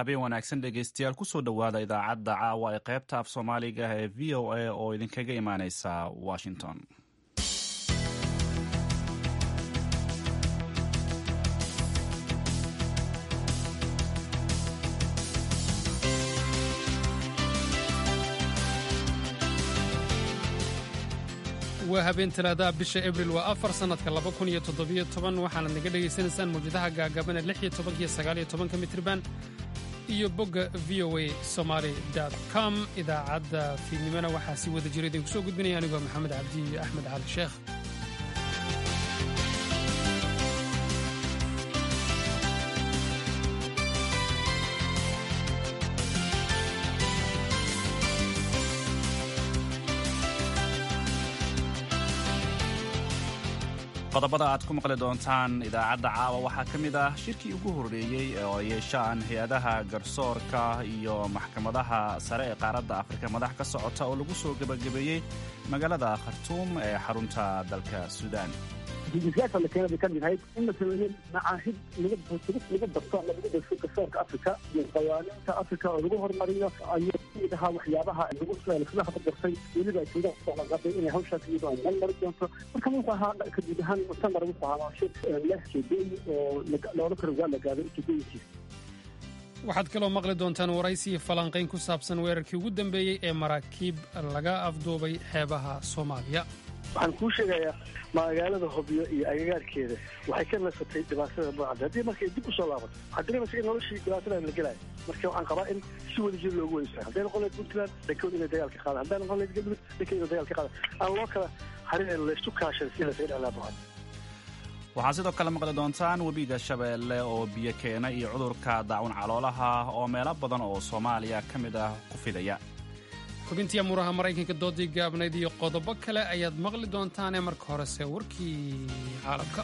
habeen wanaagsan dhegeystayaal kusoo dhowaada idaacadda caawa ee qaybta af soomaaliga ee v o a oo idinkaga imaaneysa washington waa habeen talaadaha bisha abril waa afar sannadka laba kun iyo toddobiyo toban waxaanad naga dhegaysanaysaan mawjadaha gaagabana lix iyo tobankiyo sagaaliyo tobanka mitriban iyo bogga v o a somaali com idaacadda fiidnimona waxaa si wada jira idinku soo gudbinaya anigoo maxamed cabdi iyo axmed cali sheekh qodobada aad ku maqli doontaan idaacadda caawa waxaa ka mid ah shirkii ugu horreeyey oo ay yeeshaan hay-adaha garsoorka iyo maxkamadaha sare ee qaaradda afrika madax ka socota oo lagu soo gebagabeeyey magaalada khartuum ee xarunta dalka suudaan jijisyaalka la keenay bay ka mid ahayd in la sameeyey macaahid lagu lagu barto ama lagu darso garsoorka afrika iyo qawaaniinta afrika oo lagu horumariyo ayuu kamid ahaa waxyaabaha lagu laga habadartay weliba ay suudaan kusoo inay hawshaas iyadoo ay meel mari doonto marka wuxuu ahaa kadib ahaan muctamar wuxuu ahaa shir leh jeedooyin oo loola karo waa la gaado jeedooyinkiisa waxaad kaloo maqli doontaan waraysi iyo falanqayn ku saabsan weerarkii ugu dambeeyey ee maraakiib laga afduubay xeebaha soomaaliya waxaan kuu sheegayaa magaalada hobyo iyo agagaarkeeda waxay ka nasatay dhibaatada noocada haddii markay dib usoo laabato waxaa dareemaysa in noloshii dhibaatada la gelaayo marka waxaan qabaa in si wada jir loogu weysaa hadday noqon lahayd puntland dhakood inay dagaal ka qaadaan hadday noqon lahayd galmudug dhakood inay dagaal ka qaadaan aan loo kala harin laysu kaashan si laysaga dhexlaabahan waxaa sidoo kale maqli doontaan webiga shabeelle oo biyo keena iyo cudurka daacun caloolaha oo meelo badan oo soomaaliya ka mid ah ku fidaya xubintii amuuraha maraykanka doodii gaabnayd iyo qodobo kale ayaad maqli doontaanee marka horese warkii caalamka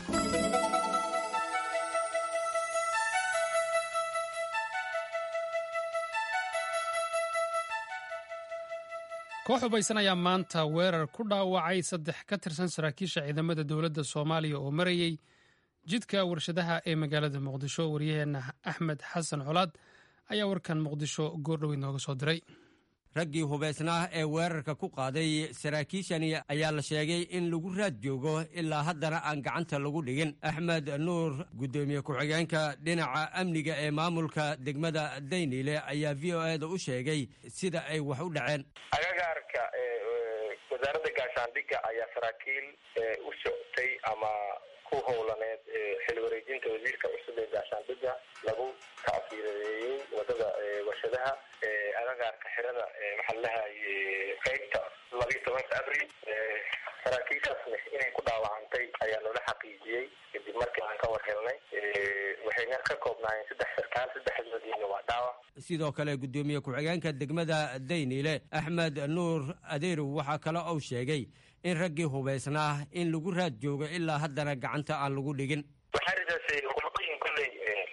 koox hubaysan ayaa maanta weerar ku dhaawacay saddex ka tirsan saraakiisha ciidamada dowladda soomaaliya oo marayey jidka warshadaha ee magaalada muqdisho waryaheenna axmed xasan colaad ayaa warkan muqdisho goordhoweyd nooga soo diray raggii hubaysnaa ee weerarka ku qaaday saraakiishani ayaa la sheegay in lagu raad joogo ilaa haddana aan gacanta lagu dhigin axmed nuur guddoomiye ku-xigeenka dhinaca amniga ee maamulka degmada dayniile ayaa v o eda u sheegay sida ay wax u dhaceen agagaarka wasaaradda gaashaandhigga ayaa saraakiil u socotay ama ku howlaneed xil wareejinta wasiirka cusub ee gaashaandhigga lagu tacfiireeyey wadada warshadaha agagaarka xirada maxaa lahay qeybta labiiyo tobanka abril saraakiishaasna inay ku dhaawacantay ayaa noola xaqiijiyey kadib markii aan ka war helnay waxayna ka koobnaayeen saddex sarkaal saddexdoodiina waa dhaawac sidoo kale guddoomiye ku-xigeenka degmada dayniile axmed nuur adeerow waxaa kale ou sheegay in raggii hubaysnaa in lagu raad joogo ilaa haddana gacanta aan lagu dhigin waxaa ridaasay qolooyin kolley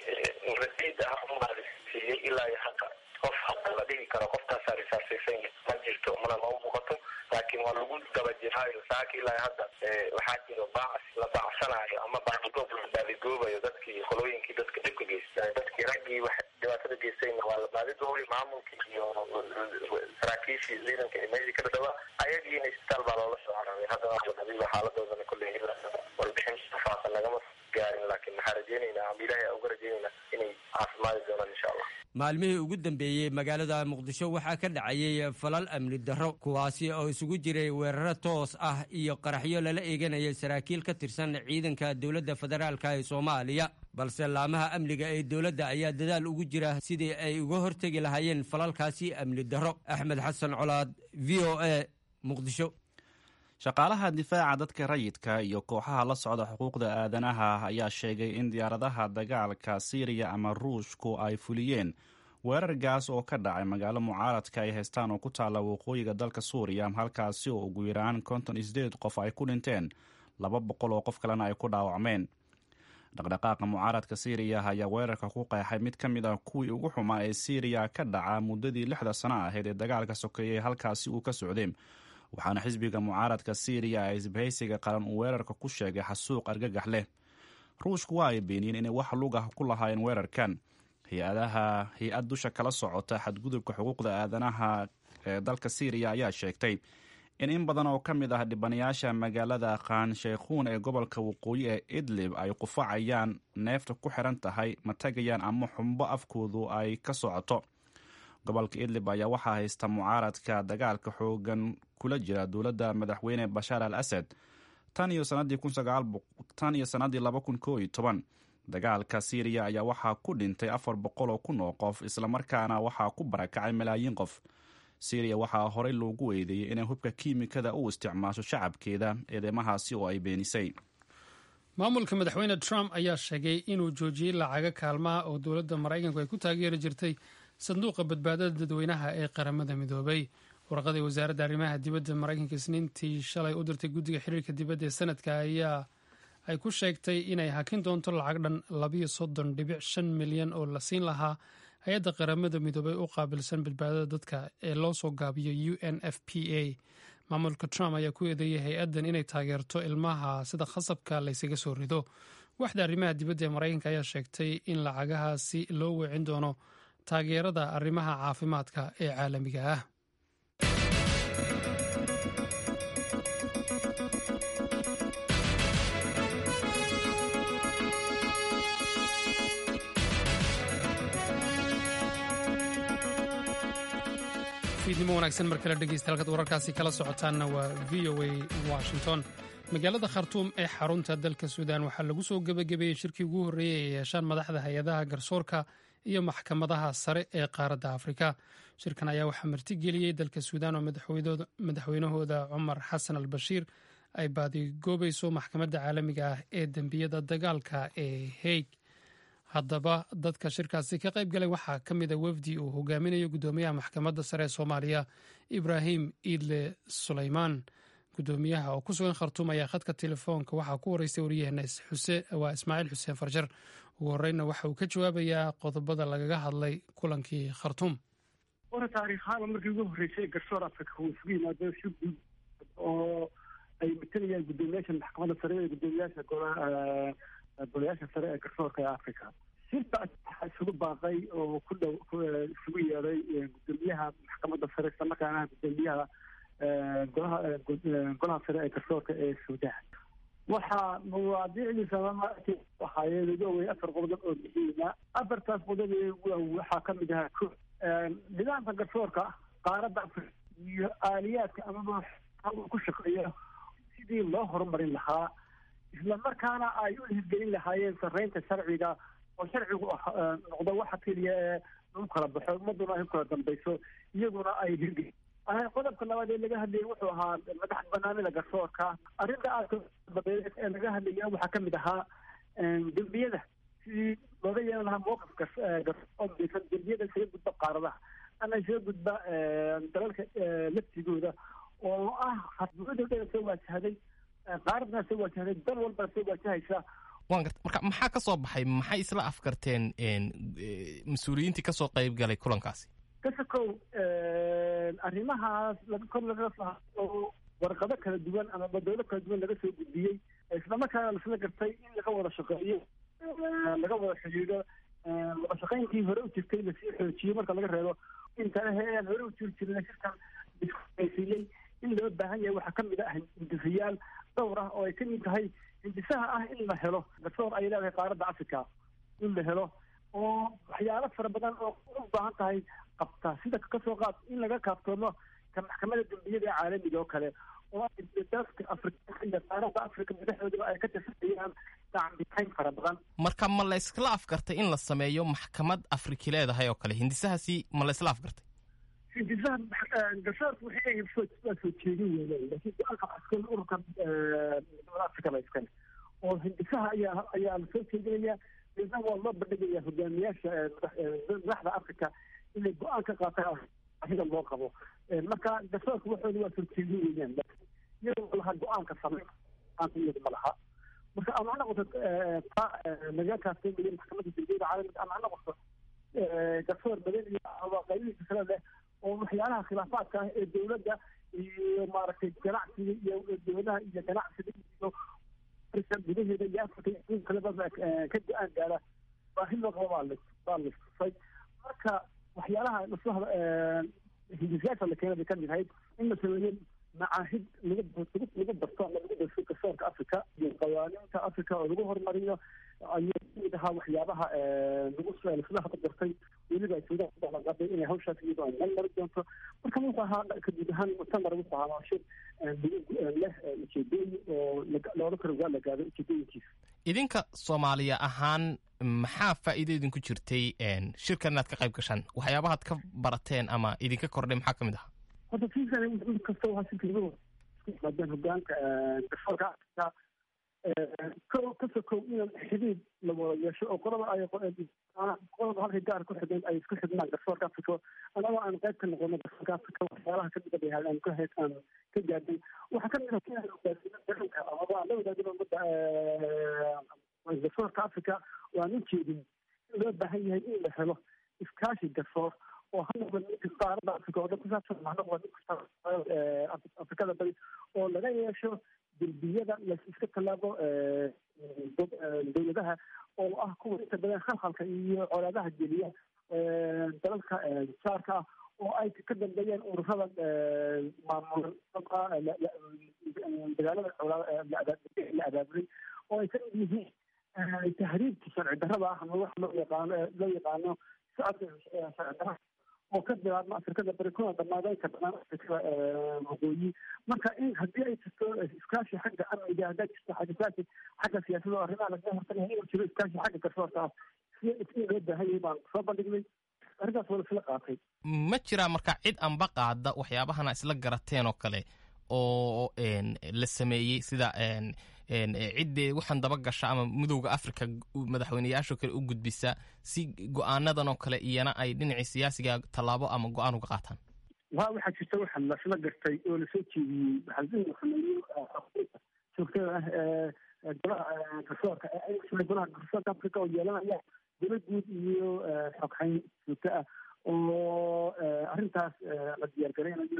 rasiid ah umaalisiiyey ilaa iyo hadda qof hadda la dhigi karo qoftaasaa risaasaysan ma jirto mana noo muuqato laakiin waa lagu daba jiraayo saaka ilaa hadda waxaa jiro baac la baacsanaayo ama baadigoob la baadigoobayo dadkii qolooyinkii dadka dhibka geysta dadkii raggii wax dhibaatada geystayna waa la baadigoobay maamulkii iyo saraakiishii ciidanka ee meeshii ka dhadhawaa ayagiina isbitaal baa loola soo cararay haddana waa la dhabiba xaaladoodana kolley warbixin faafan nagama gaarin laakiin maxaa rajeynaynaa ama ilaahay uga rajeynaynaa inay caafimaadi doonaan insha allah maalmihii ugu dambeeyey magaalada muqdisho waxaa ka dhacayay falal amni darro kuwaasi oo isugu jiray weeraro toos ah iyo qaraxyo lala eeganayay saraakiil ka tirsan ciidanka dowladda federaalka ee soomaaliya balse laamaha amniga ee dowladda ayaa dadaal ugu jira sidii ay uga hortegi lahaayeen falalkaasi amni darro axmed xasan colaad v o a muqdisho shaqaalaha difaaca dadka rayidka iyo kooxaha la socda xuquuqda aadanaha ayaa sheegay in diyaaradaha dagaalka siiriya ama ruushku ay fuliyeen weerar gaas oo ka dhacay magaalo mucaaradka ay haystaan oo ku taalla waqooyiga dalka suuriya halkaasi oo ugu yaraan konton isdeed qof ay ku dhinteen laba boqol oo qof kalena ay ku dhaawacmeen dhaqdhaqaaqa mucaaradka siiriya ayaa weerarka ku qeexay mid ka mid ah kuwii ugu xumaa ee siiriya ka dhaca muddadii lixda sano ahayd ee dagaalka sokeeyey halkaasi uu ka socday waxaana xisbiga mucaaradka siiriya ee isbahaysiga qaran uu weerarka ku sheegay xasuuq argagax leh ruushku waa ay beeniyeen inay wax lug ah ku lahaayeen weerarkan hay-adaha hay-ad dusha kala socota xadgudubka xuquuqda aadanaha ee dalka syriya ayaa sheegtay in in badan oo ka mid ah dhibanayaasha magaalada khan sheykhuun ee gobolka waqooyi ee idlib ay qufacayaan neefta ku xiran tahay ma tagayaan ama xumbo afkoodu ay ka socoto gobolka idlib ayaa waxaa haysta mucaaradka dagaalka xoogan kula jira dowladda madaxweyne bashaar al asad tan iyo sanadii laba kun koo iyo toban dagaalka syriya ayaa waxaa ku dhintay afar boqol oo kun oo qof islamarkaana waxaa ku barakacay malaayiin qof syriya waxaa horey loogu eedeeyey inay hubka kiimikada u isticmaasho shacabkeeda eedeymahaasi oo ay beenisay maamulka madaxweyne trump ayaa sheegay inuu joojiyey lacaga kaalmaha oo dowladda maraykanku ay ku taageeri jirtay sanduuqa badbaadada dadweynaha ee qaramada midoobay warqadii wasaaradda arrimaha dibadda maraykanka isniintii shalay u dirtay guddiga xiriirka dibadda ee sanadka ayaa ay ku sheegtay inay hakin doonto lacag dhan labayo soddon dhibic shan milyan oo la siin lahaa hay-adda qaramada midoobay u qaabilsan badbaadada dadka ee loo soo gaabiyo u n f p a maamulka trump ayaa ku eedeeyay hay-addan inay taageerto ilmaha sida khasabka laysaga soo rido waxda arrimaha dibadda ee maraykanka ayaa sheegtay in lacagahaasi loo weecin doono taageerada arrimaha caafimaadka ee caalamiga ah fiidnimo wanaagsan mar kale dhegeysta halkaad wararkaasi kala socotaanna waa v o a washington magaalada khartuum ee xarunta dalka suudaan waxaa lagu soo gebagabeeyey shirkii ugu horreeyey ay yeeshaan madaxda hay-adaha garsoorka iyo maxkamadaha sare ee qaaradda afrika shirkan ayaa waxaa martigeliyey dalka suudaan oo madaxweynahooda cumar xasan al bashiir ay baadigoobayso maxkamadda caalamiga ah ee dembiyada dagaalka ee haig haddaba dadka shirkaasi ka qayb galay waxaa ka mid a wafdi uu hogaaminayo guddoomiyaha maxkamadda sare ee soomaaliya ibraahim iidle suleymaan guddoomiyaha oo ku sugan khartuum ayaa khadka telefoonka waxaa ku horeystay waryaheena waa ismaaciil xuseen farjar ugu horeyna waxa uu ka jawaabayaa qodobada lagaga hadlay kulankii khartuum hore taariikhaaba markii ugu horreysay garsoor africa uu isugu yimaado si guud oo ay matalayaan guddoomiyaasha maxkamadda sare ee guddoomiyaasha golayaasha sare ee garsoorka ee africa shirkaas waxaa isugu baaqay oo ku dhow isugu yeeday guddoomiyaha maxkamadda sare islamarkaana guddoomiyaha golaha golaha sare ee garsoorka ee suudaan waxaa mawaadiicdiisa ahaayeen ugu awey afar qodob oo muhiima afartaas qodob waxaa ka mid ahaa ko nidaamka garsoorka qaaradda africa iyo aaliyaadka amaba ku shaqeeya sidii loo horumarin lahaa isla markaana ay u hirgelin lahaayeen sarreynta sharciga oo sharcigu noqdo waxa keliya ee lagu kala baxo ummaduna ay ku kala dambayso iyaguna ay hirgelin qodobka labaad ee laga hadlayay wuxuu ahaa madax banaanida garsoorka arrinta aadka dabeed ee laga hadlaya waxaa ka mid ahaa dembiyada sidii looga yeelan lahaa mowqifka garsoorka dembiyada isaga gudba qaaradaha ama isaga gudba dalalka laftigooda oo ah dowladda dhan soo waajahday qaaradna soo waajahday dal walbana soo waajahaysa waan garta marka maxaa ka soo baxay maxay isla afkarteen mas-uuliyiintii kasoo qayb galay kulankaasi kasakow arrimahaas laga kor laga oo warqado kala duwan ama dowlo kala duwan laga soo gudbiyey islamarkaana lasla gartay in laga wada shaqeeyo laga wada xidhiidho wada shaqeynkii hore u jirtay lasii xoojiyo marka laga reebo inta aan hore u jiri jirin shirkan iskuhaysiiyey in loo baahan yahay waxaa kamid ah hindisayaal dhowr ah oo ay kamid tahay hindisaha ah in la helo garsoor ay leedahay qaaradda africa in la helo oo waxyaalo fara badan oo u baahan tahay qabta sida kasoo qaad in laga kaaftoomo ka maxkamada dembiyada ee caalamiga oo kale oo dalka afrikaanka iyo qaaradda africa madaxdoodaba ay ka tirsanayaan dacbitayn fara badan marka ma la iskla afgartay in la sameeyo maxkamad afriki leedahay oo kale hindisahaasi ma la isla afgartay hindisaha garsoorka waxay leeyihin waa soo jeedin weyn laakiin go-aanka askal ururka midnimada africa la iskale oo hindisaha ayaa ayaa lasoo jeedinaya midna waa loo bandhigaya hogaamiyaasha madaxda africa inay go-aan ka qaataan ahida loo qabo marka garsoorka waxooda waa soo jeedin weeyaan laakiin iyadoo lahaa go-aanka sameyn go-aanka iyadu ma laha marka ama ha noqoto ta laga kaafteemayo maxkamadda dembiyada caalamiga ama ha noqoto garsoor badan iyo qaybihiisa kale leh oo waxyaalaha khilaafaadka ah ee dowladda iyo maaragtay ganacsiga iyo dowladaha iyo ganacsiga iyo afrika gudaheeda iyo afrika kaleba ka go-aan gaara baahi loo qabo baa baa la istusay marka waxyaalaha maslaxda hindisayaasha la keenay bay kamid ahayd in la sameeyo macaahid lagu lagu barto ama lagu darso garsoorka africa iyo qawaaniinta africa oo lagu horumariyo ayuu kamid ahaa waxyaabaha lagu laslaha ku dartay weliba suudaan ku ballanqaaday inay hawshaas iyadoo ay meel mari doonto marka wuxuu ahaa kaguud ahaan muctamar wuxuu ahaa shir leh ujeedooyin oo loola karo waa la gaado ujeedooyinkiisa idinka soomaaliya ahaan maxaa faa'iido idinku jirtay shirkan inaad ka qayb gashaan waxyaabahaad ka barateen ama idinka kordhay maxaa ka mid ahaa horta fiisan kasta waa shirkii maadaan hogaanka garsoorka afrika kow ka sokow in xidhiid la wada yeesho oo qolada ay qolada halkay gaar ku xideen ay isku xidhnaan garsoorka africa anagoo aan qayb ka noqono garsoorka africa waxyaalaha ka mida bayhaad aan ka heed aan ka gaadhay waxaa ka mida kenya hogaanka amaba la wadaagin ummadda garsoorka africa oo aan u jeedin in loo baahan yahay in la helo iskaashi garsoor oo ha noqda ninka qaarada africa oo dhan ku saabsan ha noqda ninka afrikada bari oo laga yeesho derbiyada las iska tallaabo dowladaha oo ah kuwa inta badan khalkhalka iyo colaadaha geliya dalalka saarka ah oo ay ka dambeeyeen ururada maamul dagaalada la abaabulay oo ay ka mid yihiin tahriibka sharci darrada ah ama wax loo yaqaano loo yaqaano socodka sharci darrada oo ka bilaabma afrikada bari kuna dhamaaday ka dhanaan afrikada waqooyi marka in haddii ay jirto iskaashi xagga amniga hadday jirto iskaashi xagga siyaasadda oo arrimaha lagaga hortagaya inuu jiro iskaashi xagga garsoorka ah si in loo baahan yahay baan soo bandhignay arrintaas waa laisla qaatay ma jiraa marka cid anba qaada waxyaabahana isla garateen oo kale oo la sameeyey sida ciddee waxaan daba gasha ama midowda africa madaxweyneyaashoo kale u gudbisa si go-aanadan oo kale iyana ay dhinacii siyaasiga tallaabo ama go-aan uga qaataan waa waxaa jirta waxa lasla gartay oo lasoo jeediyey waxaasameeyey joogtada ah ee golaha garsoorka golaha garsoorka africa oo yeelanaya dowlad guud iyo xogxayn joogto ah oo arrintaas la diyaargaraynayo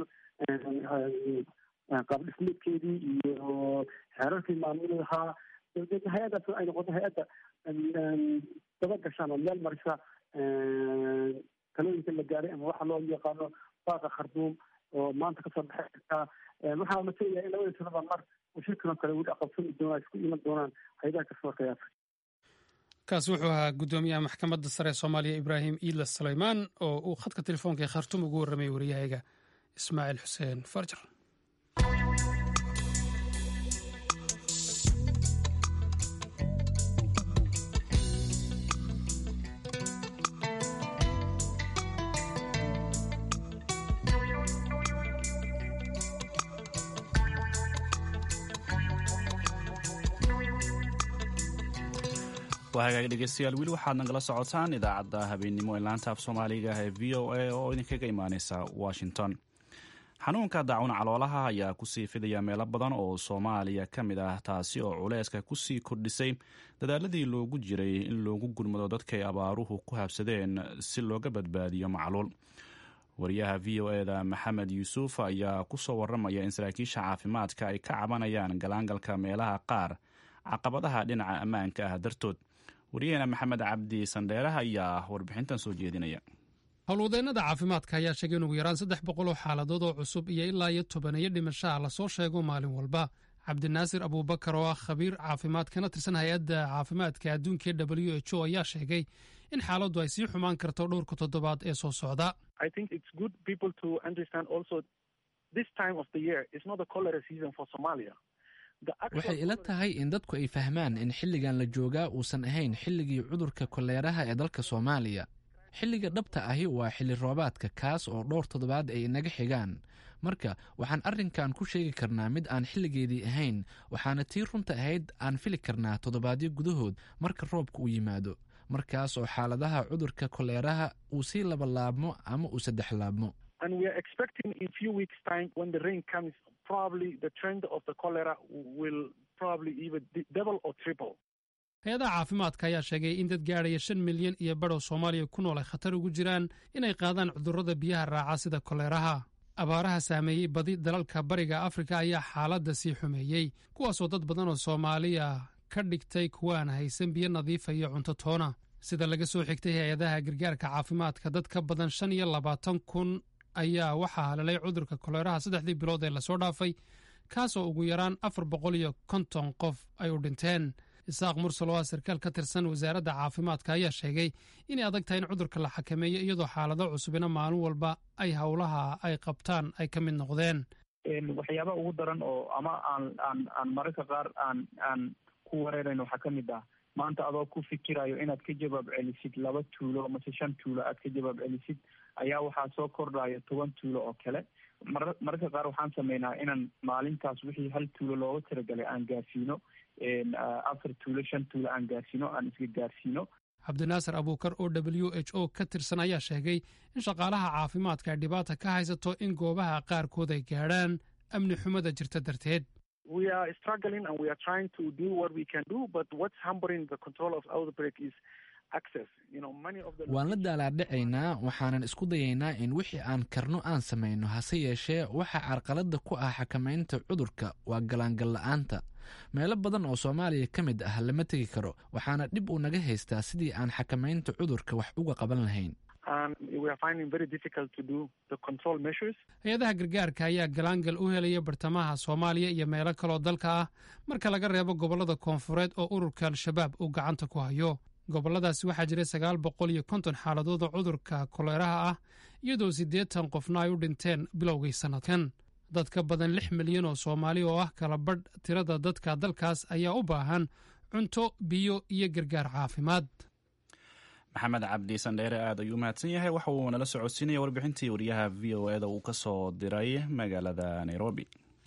qaab dhismeedkeedii iyo xeerarkii maamuli lahaa dabadeedna hay-addaas ay noqoto hay-adda daba gashaan oo meel marisa talooyinka la gaaray ama waxa loo yaqaano baaqa kharduum oo maanta kasoo baxay kartaa waxaa la sheegaya in labada sanaba mar oo shirkan oo kale weli aqabsani doonaa isku iman doonaan hay-adaha garsoorka ee afrika kaasi wuxuu ahaa guddoomiyaha maxkamadda sare ee soomaaliya ibraahim iidla sulaymaan oo uu khadka telefoonka ee khartuum ugu warramay wariyahayga ismaaciil xuseen farjar waa hagaag dhegeystayaal weli waxaad nagala socotaan idaacadda habeennimo ee laanta af soomaaliga ee v o a oo idinkaga imaaneysa washington xanuunka daacun caloolaha ayaa kusii fidaya meelo badan oo soomaaliya ka mid ah taasi oo culeyska kusii kordhisay dadaaladii loogu jiray in loogu gurmado dadkay abaaruhu ku habsadeen si looga badbaadiyo macluul wariyaha v o eda maxamed yuusuf ayaa kusoo waramaya in saraakiisha caafimaadka ay ka cabanayaan galaangalka meelaha qaar caqabadaha dhinaca ammaanka ah dartood wariyaheena maxamed cabdi sandheeraha ayaa warbixintan soo jeedinaya howlwadeennada caafimaadka ayaa sheegay in ugu yaraan saddex boqol oo xaaladood oo cusub iyo ilaa iyo tobaneeyo dhimashaha lasoo sheego maalin walba cabdinaasir abuubakar oo ah khabiir caafimaad kana tirsan hay-adda caafimaadka adduunka ee w h o ayaa sheegay in xaaladdu ay sii xumaan karto dhowrka toddobaad ee soo socda waxay ila tahay in dadku ay fahmaan in xilligan la joogaa uusan ahayn xilligii cudurka koleeraha ee dalka soomaaliya xilliga dhabta ahi waa xilli roobaadka kaas oo dhowr toddobaad ay inaga xigaan marka waxaan arrinkan ku sheegi karnaa mid aan xilligeedii ahayn waxaana tii runta ahayd aan fili karnaa toddobaadyo gudahood marka roobka uu yimaado markaas oo xaaladaha cudurka koleeraha uu sii labalaabmo ama uu saddex laabmo hay-adaha caafimaadka ayaa sheegay in dad gaadhaya shan milyan iyo badhow soomaaliya ku nool ay khatar ugu jiraan inay qaadaan cudurrada biyaha raaca sida koleeraha abaaraha saameeyey badi dalalka bariga afrika ayaa xaaladda sii xumeeyey kuwaasoo dad badan oo soomaaliya ka dhigtay kuwaan haysan biyo nadiifa iyo cunto toona sida laga soo xigtay hay-adaha gargaarka caafimaadka dad ka badan shan iyo labaatan kun ayaa waxaa halalay cudurka koleeraha saddexdii bilood ee lasoo dhaafay kaasoo ugu yaraan afar boqol iyo konton qof ay u dhinteen isaaq mursal oo ah sarkaal ka tirsan wasaaradda caafimaadka ayaa sheegay inay adag tahay in cudurka la xakameeyo iyadoo xaalado cusubina maalin walba ay howlaha ay qabtaan ay ka mid noqdeen waxyaaba ugu daran oo ama aan aan aan mararka qaar aan aan ku wareerayn waxaa ka mid ah maanta adoo ku fikirayo inaad ka jawaab celisid laba tuulo mase shan tuulo aad ka jawaab celisid ayaa waxaa soo kordhayo toban tuulo oo kale mar mararka qaar waxaan sameynaa inaan maalintaas wixii hal tuulo looga talagalay aan gaarsiino afar tuulo shan tuulo aan gaarsiino aan isga gaarsiino cabdinaasir abuukar oo w h o ka tirsan ayaa sheegay in shaqaalaha caafimaadka ay dhibaata ka haysato in goobaha qaarkood ay gaadhaan amni xumada jirta darteed we are struggling and we are trying to do what we can do, but what's hampering the control of outbreak is access. You know, many of the waan la daalaadhacaynaa waxaanan isku dayaynaa in wixii aan karno aan samayno hase yeeshee waxa carqaladda ku ah xakamaynta cudurka waa galaangal la'aanta meelo badan oo soomaaliya ka mid ah lama tegi karo waxaana dhib uu naga haystaa sidii aan xakamaynta cudurka wax uga qaban lahayn hay-adaha gargaarka ayaa galaangal u helaya bartamaha soomaaliya iyo meelo kaloo dalka ah marka laga reebo gobollada koonfureed oo ururka al-shabaab uu gacanta ku hayo gobolladaasi waxaa jiray sagaal boqol iyo konton xaaladood oo cudurka koleeraha ah iyadoo siddeetan qofna ay u dhinteen bilowgii sannadkan dad ka badan lix milyan oo soomaali oo ah kala badh tirada dadka dalkaas ayaa u baahan cunto biyo iyo gargaar caafimaad maxamed cabdi sandheere aad ayuu umahadsan yahay waxa uu nala socodsiinaya warbixintii wariyaha v o eda uu ka soo diray magaalada nairobi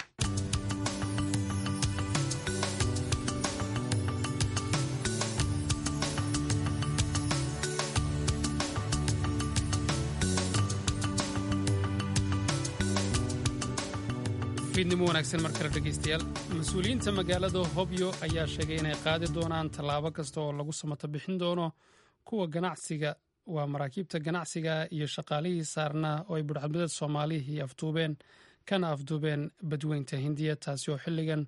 fiidnimo wanaagsan mar kale dhegaystayaal mas-uuliyiinta magaalada hobyo ayaa sheegay inay qaadi doonaan tallaabo kasta oo lagu samato bixin doono kuwa ganacsiga waa maraakiibta ganacsiga iyo shaqaalihii saarnaa oo ay budhcadbadeed soomaalihii afduubeen kana afduubeen badweynta hindiya taasi oo xilligan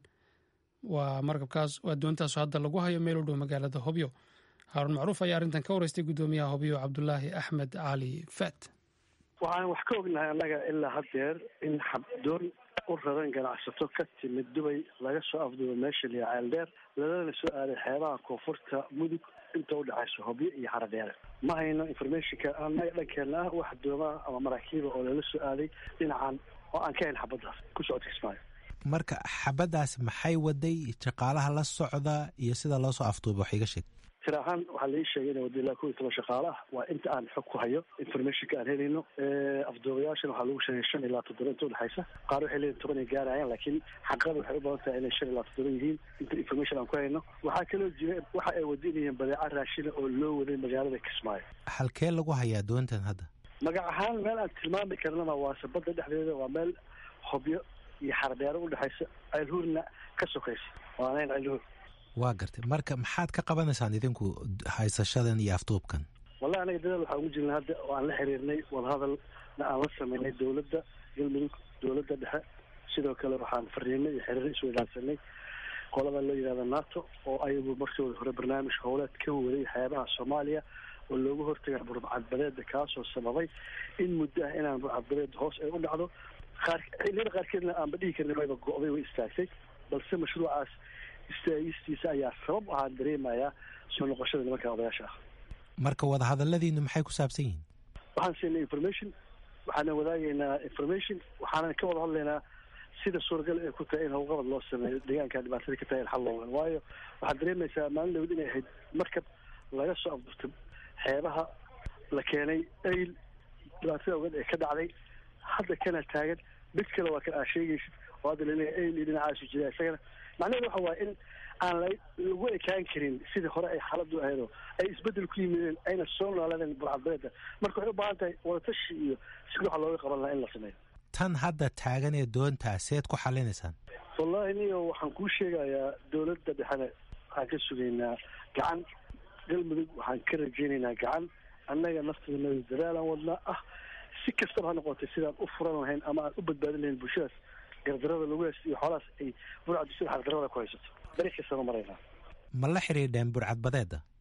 waa markabkaas waa doontaasu hadda lagu hayo meel u dhow magaalada hobyo haaruun macruuf ayaa arrintan ka waraystay guddoomiyaha hobyo cabdulaahi axmed cali faat waxaan wax ka ognahay annaga ilaa haddeer in xabdoon u raran ganacsato ka timid dubay laga soo afduubo meesha liya ceeldheer lalana soo aaday xeebaha koonfurta mudug inta udhexayso hobyo iyo xaradheere ma hayno informationka annaga dhankeena ah wax doomaa ama maraakiiba oo lala soo aaday dhinacan oo aan ka hayn xabaddaas ku socodka kismaayo marka xabaddaas maxay waday shaqaalaha la socda iyo sida loo soo afduuba wax iga sheeg tir ahaan waxaa lai sheegay ina wada ilaa kow iyo toban shaqaale ah waa inta aan xog ku hayo informationka aan helayno afduubayaashana waxaa lagu sheegay shan ilaa toddoba inta udhexaysa qaar waxay leeyihin toban ay gaarayaan laakiin xaqada waxay u badan tahay inay shan ilaa toddoba yihiin inta information aan ku hayno waxaa kaloo jira waxa ay wadinayeen badeeca raashina oo loo waday magaalada kismaayo halkee lagu hayaa doontan hadda magac ahaan meel aan tilmaami karnana waa sabada dhexdeeda waa meel hobyo iyo xardheero udhexaysa ceelhuurna ka sokaysa waanayn ceelhuur waa gartay marka maxaad ka qabanaysaan idinku haysashadan iyo afduubkan wallahi anaga dadaal waxaan ugu jirnay hadda oo aan la xiriirnay wadahadalna aan la sameynay dowladda galmudug dowladda dhexe sidoo kale waxaan fariinay iyo xiriir isweydaansanay qolada loo yihahda nato oo ayagu markooda hore barnaamij howleed ka waday xeebaha soomaaliya oo loogu hortagaa burcadbadeeda kaasoo sababay in muddo ah inaan burcadbadeed hoos ay u dhacdo qaar xilliyada qaarkeedna aanba dhihi karin wayba go-day way istaagtay balse mashruucaas istaagistiisa ayaa sabab ahaa dareemayaa soo noqoshada nimanka odayaasha ah marka wadahadaladiinu maxay ku saabsan yihiin waxaan siinay information waxaana wadaagaynaa information waxaana ka wada hadlaynaa sida suuragal ay ku tahay in howlqabad loo sameeyo deegaanka dhibaatada ka tahay in xal loogan waayo waxaad dareemaysaa maalin dhawd inay ahayd markab laga soo afdurta xeebaha la keenay ayl dhibaatada ogeed ee ka dhacday hadda kana taagan mid kale waa kan aa sheegaysid oo hadda laleeyahay ayl iyo dhinacaasu jira isagana macnaheedu waxa waaye in aan la lagu ekaan karin sidii hore ay xaaladu ahaydoo ay isbedel ku yimideen ayna soo noolaadeen burcadbeeda marka waxay u baahan tahay wadatashi iyo si waxa looga qaban lahaa in la sameeyo tan hadda taagan ee doontaa seed ku xalinaysaan wallahi niyo waxaan kuu sheegayaa dowladda dhexena waxaan ka sugaynaa gacan galmudug waxaan ka rajaynaynaa gacan annaga nafteena dadaalaan wadnaa ah si kastaba ha noqotay sidaan u furan lahayn ama aan u badbaadin lahayn bulshadaas gardarada lagu haysto iyo xoolahaas ay burcadu sida xaqdarada ku haysato beri kastaba maraynaa ma la xidhiidheen burcadbadeeda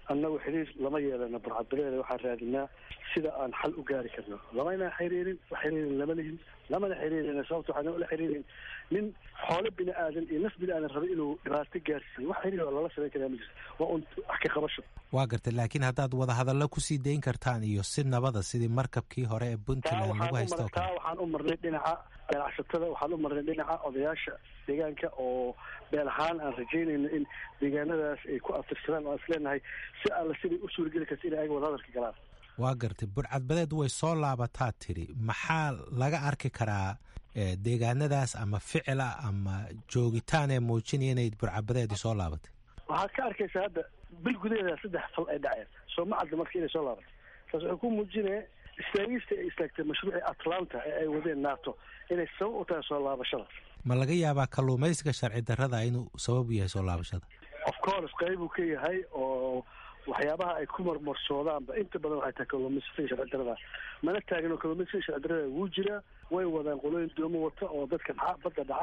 annagu xiriir lama yeelano burcadbadeeda waxaan raadinaa sida aan xal u gaari karno lamayna xiriirin wax xiriirin lama lihin lamana xiriirin sababta waxaan la xiriirin nin xoolo bini aadan iyo naf bini aadan rabay inuu dhibaato gaarsiiyo wax xiriir oo lala samayn karaa ma jirto waa un wax ka qabasho waa gartay laakiin haddaad wadahadallo kusii dayn kartaan iyo si nabada sidii markabkii hore ee puntland lagu haysto oo taa kale waxaan u marnay dhinaca ganacsatada waxaan u marnay dhinaca odayaasha deegaanka oo beel ahaan aan rajaynayno in deegaanadaas ay ku aftirsadaan oo aan isleenahay si alla siday u suurageli karta inay ayaga wadahadalka galaan waa gartay burcadbadeed way soo laabataa tiri maxaa laga arki karaa eh, deegaanadaas ama ficila ama joogitaan ee muujinaya inay burcadbadeedii soo laabatay waxaad ka arkaysaa hadda bil gudaheeda saddex fal ay dhaceen soo ma cadda marka inay soo laabatay taas waxay ku muujinaya istaagista ay istaagtay mashruucii atlanta ee ay wadeen nato inay sabab u tahay soo laabashada ma laga yaabaa kalluumaysiga sharci darrada inuu sabab u yahay soo laabashada of course qayb uu ka yahay oo waxyaabaha ay ku marmarsoodaanba inta badan waxay tahay kalluumaysatada sharci darrada mana taagin oo kalluumaysatada sharci darrada wuu jiraa way wadaan qolooyin doomo wata oo dadka dhaca badda dhaca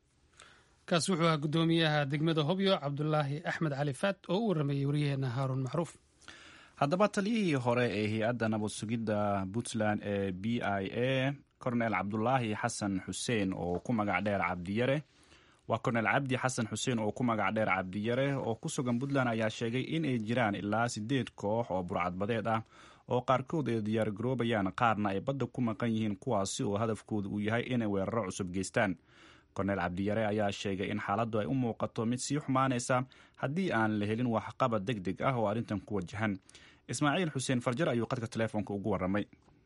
kaas wuxuu ahaa guddoomiyaha degmada hobyo cabdulaahi axmed cali faad oo u waramayey waryaheena haaruun macruuf haddaba taliyihii hore ee hay-adda nabad sugidda puntland ee b i a cornel cabdulaahi xasan xuseen oo ku magac dheer cabdiyare waa cornel cabdi xasan xuseen oo ku magac dheer cabdiyare oo ku sugan puntland ayaa sheegay in ay jiraan ilaa sideed koox oo burcadbadeed ah oo qaarkood ay diyaargaroobayaan qaarna ay badda ku maqan yihiin kuwaasi oo hadafkooda uu yahay inay weeraro cusub geystaan kornel cabdiyare ayaa sheegay in xaaladdu ay u muuqato mid sii xumaanaysa haddii aan la helin waxqabad deg deg ah oo arrintan ku wajahan ismaaciil xuseen farjar ayuu qadka teleefoonka ugu warramay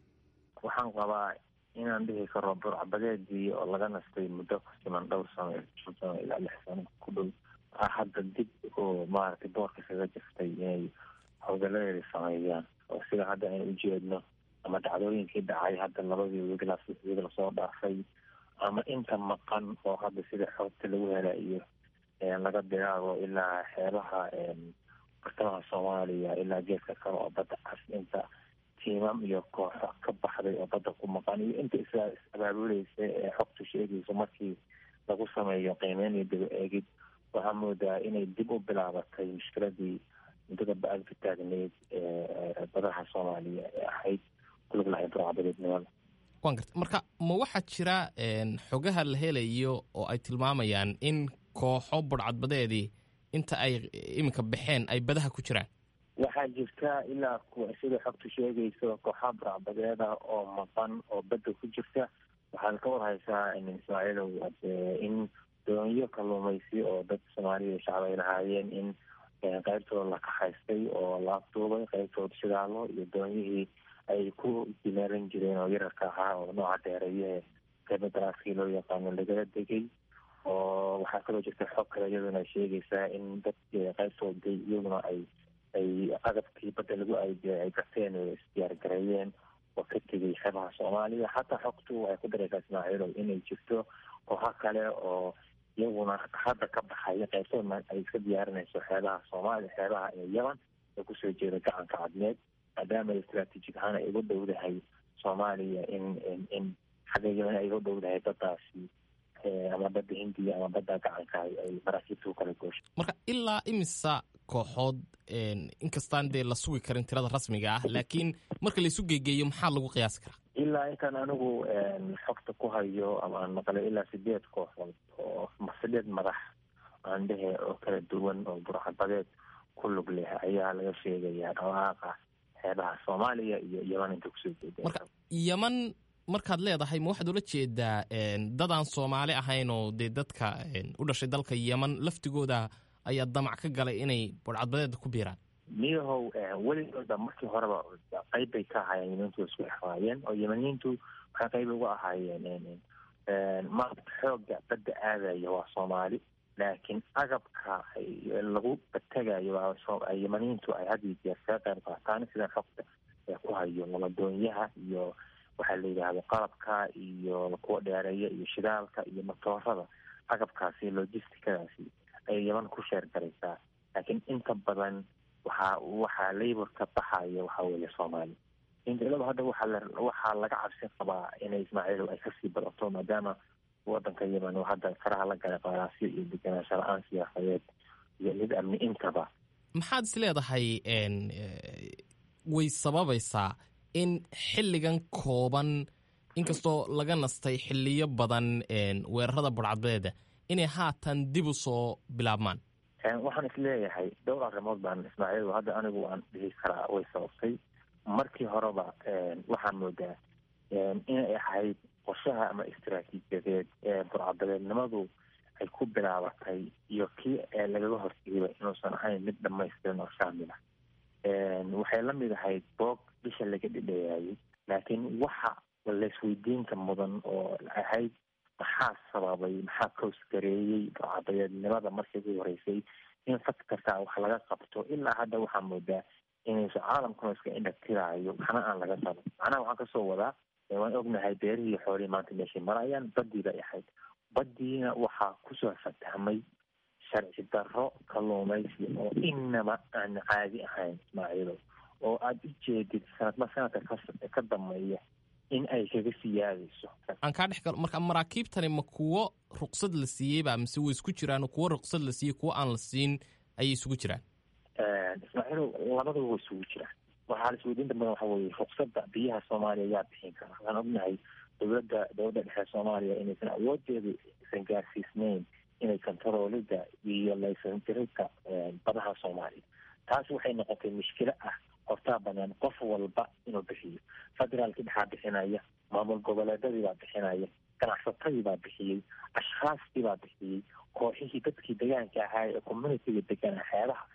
waxaan qabaa inaan dhihi karo burcbadeedii oo laga nastay muddo ku siman dhowr sano shan sano ilaa lix sano ku dhow ah hadda dib oo maaragtay boorka kaga jirtay inay howgaladeeda sameeyaan oo sida hadda aynu ujeedno ama dhacdooyinkii dhacay hadda labadii wiigla wiig lasoo dhaafay ama inta maqan oo hadda sida xoogta lagu hela iyo laga bilaabo ilaa xeebaha bartamaha soomaaliya ilaa geeska kale oo badda cas inta tiimam iyo kooxo ka baxday oo badda ku maqan iyo inta is is-abaabuleysa ee xogtu sheegayso markii lagu sameeyo qiimeyn iyo daba eegid waxaa moodaa inay dib u bilaabatay mushkiladii muddada ba-aad ka taagneyd ee badaha soomaaliya ee ahayd kulug lahay burcbadeednimada waan garta marka ma waxaa jira xogaha la helayo oo ay tilmaamayaan in kooxo burcadbadeedii inta ay iminka baxeen ay badaha ku jiraan waxaa jirta ilaa kuwa sida xogtu sheegayso kooxaha burcbadeeda oo maqan oo badda ku jirta waxaad ka warhaysaa ismaaciilow in doonyo kalluumaysi oo dad soomaaliya shacab ay lahaayeen in qaybtooda la kaxaystay oo la afduubay qaybtooda shidaalo iyo doonyihii ay ku dimaaran jireen oo yararka ahaa oo nooca dheereeyahe qayba daraaskii loo yaqaano lagala degay oo waxaa kaloo jirta xog kale iyaduna ay sheegaysaa in dad qaybtooda iyaguna ay ay agabkii badda lagu aydiya ay garteen oo isdiyaargareeyeen oo ka tegay xeebaha soomaaliya xataa xogtu waxay ku daraysaa ismaaciilow inay jirto kooxo kale oo iyaguna hadda ka baxaya qaybtoodna ay iska diyaarinayso xeebaha soomaaliya xeebaha ee yaman ee kusoo jeeda gacanka cadmeed maadaama istraatiijig ahaan ay uga dhowdahay soomaaliya in in xagga yaman ay uga dhowdahay baddaasi ama badda hindiya ama badda gacanka ay maraakiibta u kala goosha marka ilaa imisa kooxood inkastaan dee la sugi karin tirada rasmiga ah laakiin marka laisu geegeeyo maxaa lagu qiyaasi karaa ilaa intaan anigu xogta ku hayo ama aan maqlay ilaa sideed kooxood oo sideed madax aan dhehe oo kala duwan oo burcadbadeed ku lug leh ayaa laga sheegayaa dhawaaqa xeebaha soomaaliya iyo yaman inta kusoo jeeda marka yaman markaad leedahay ma waxaad ula jeedaa dadaan soomaali ahayn oo dee dadka u dhashay dalka yaman laftigooda ayaa damac ka galay inay burcadbadeeda ku biiraan miyahow weligooda markii horeba qayb bay ka ahaayeen yamaniintu isku exwaayeen oo yamaniintu waxay qayb uga ahaayeen maarata xooga badda aadaya waa soomaali laakiin agabka lagu bategayo yamaniintu ay had iyo jeer kaga qayb qaataan sida xogta ee ku hayo labadoonyaha iyo waxaa la yidhaahdo qalabka iyo kuwa dheereeya iyo shidaalka iyo matoorada agabkaasi logisticadaasi ayay yaman ku sheer garaysaa laakiin inta badan waxaa waxaa laborka baxaya waxaa weeye soomaali intilaba hadda waxaa la waxaa laga cabsi qabaa inay ismaaciilow ay kasii badato maadaama wadanka yaman oo hadda faraha la galay qaraasyo iyo deganaansho la-aan siyaasadeed iyo mid amni intaba maxaad is leedahay way sababaysaa in xilligan kooban inkastoo laga nastay xiliyo badan weerarada burcadbeeda inay haatan dib u soo bilaabmaan waxaan isleeyahay dhowr arrimood baan ismaaciil hadda anigu waan dhihi karaa way sababtay markii horeba waxaan moodaa inay ahayd qorshaha ama istaraatiijiyadeed ee burcadabeednimadu ay ku bilaabatay iyo kii lagaga hortegayba inuusan ahayn mid dhamaystiran oo shaamila waxay la mid ahayd boog bisha laga dhidheeyaayay laakiin waxa laisweydiinka mudan oo ahayd maxaa sababay maxaa koosgareeyey burcadabeednimada markii ugu horeysay in fad kastaa wax laga qabto ilaa hadda waxaa moodaa inayso caalamkuna iska indhatiraayo waxna aan laga qaban macnaha waxaan kasoo wadaa waan ognahay beerihii xoolihii maanta meeshay marayaan badii bay ahayd badiina waxaa kusoo fatahmay sharci darro kalluumaysi oo inaba aan caadi ahayn ismaaciilow oo aada u jeedid sanadma sanadka ka dambeeya in ay kaga siyaadayso aan kaa dhex galo marka maraakiibtani ma kuwo ruqsad la siiyeyba mise way isku jiraan kuwo ruqsad la siiyey kuwo aan la siin ayay isugu jiraan ismaaciilow labadaba way isugu jiraan waxaa la isweydiinta badan waxa weye ruqsadda biyaha soomaaliya yaa bixin kara waxaan ognahay dowladda dowladda dhexe soomaaliya inaysan awoodeedu isan gaarsiisnayn inay kontaroolida iyo laysantirika badaha soomaaliya taas waxay noqotay mushkilo ah hortaa banaan qof walba inuu bixiyo federaalkii dhexaa bixinaya maamul goboleedadii baa bixinaya ganacsatadii baa bixiyey ashkhaastii baa bixiyey kooxihii dadkii degaanka ahaa ee communitiga deganaa xeebaha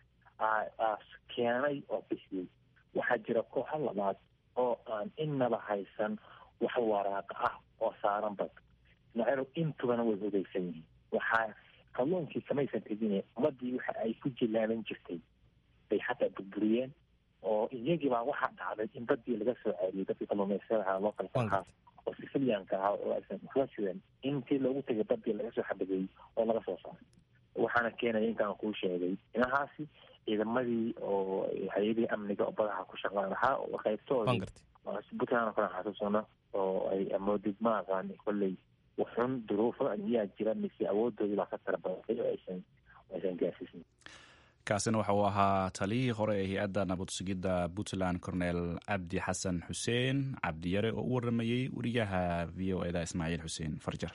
keenay oo bixiyey waxaa jira kooxo labaad oo aan inaba haysan wax waraaqa ah oo saaran bad ismaaciilow intubana way hudaysan yihiin waxaa kalluunkii kamaysan tegine ummadii waxa ay ku jilaaban jirtay bay xataa burburiyeen oo iyagii baa waxaa dhacday in badii laga soo ceeriyay dadkii kalluumaysadaha localka oo sicilianka ahaa oo aysan waxba sidan intii loogu tegay badii laga soo xabageeyey oo laga soo saaray waxaana keenaya intaan kuu sheegay inahaasi ciidamadii oo hay-adihii amniga oo badaha ku shaqaan lahaa oo qaybtoodii puntland oo kale xasuusano oo ay amoodid ma aqaan kolley waxun duruufo miyaa jira mise awoodoodii baa ka tara badatay oo aysan aysan gaarsiisnin kaasina waxa uu ahaa taliyihii hore ee hay-adda nabad sugidda puntland cornel cabdi xasan xuseen cabdiyare oo u waramayey wariyaha v o eda ismaaciil xuseen farjar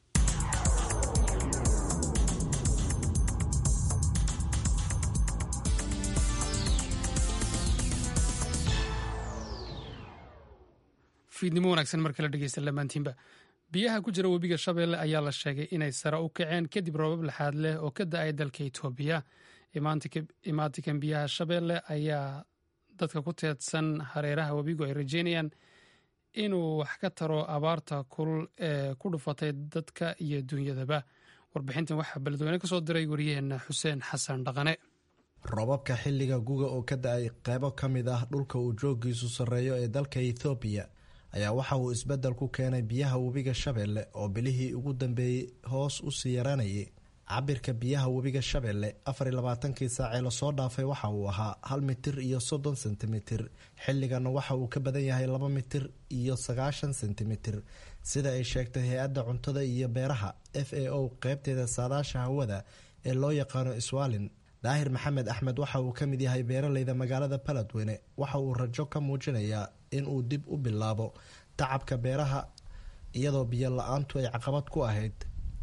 fiidnimo wanaagsan markala dhegeysta lamaantiinba biyaha ku jira webiga shabeelle ayaa la sheegay inay sare u kaceen kadib roobab laxaad leh oo ka da-ay dalka itoobiya imaatikan biyaha shabeelle ayaa dadka ku teedsan hareeraha webigu ay rajeynayaan inuu wax ka taro abaarta kulul ee ku dhufatay dadka iyo duunyadaba warbixintan waxaa beledweyne ka soo diray waryaheena xuseen xasan dhaqane robabka xilliga guga oo ka da-ay qeybo ka mid ah dhulka uu joogiisu sarreeyo ee dalka ethoobiya ayaa waxa uu isbeddel ku keenay biyaha webiga shabeelle oo bilihii ugu dambeeyey hoos u sii yaranayay cabirka biyaha webiga shabeelle afar iyo labaatankii saacee lasoo dhaafay waxa uu ahaa hal mitir iyo soddon sentimitir xilligana waxa uu ka badan yahay laba mitir iyo sagaashan sentimitir sida ay sheegtay hay-adda cuntada iyo beeraha f a o qeybteeda saadaasha hawada ee loo yaqaano iswaalin daahir maxamed axmed waxa uu ka mid yahay beeraleyda magaalada baladweyne waxa uu rajo ka muujinayaa in uu dib u bilaabo tacabka beeraha iyadoo biyo la-aantu ay caqabad ku ahayd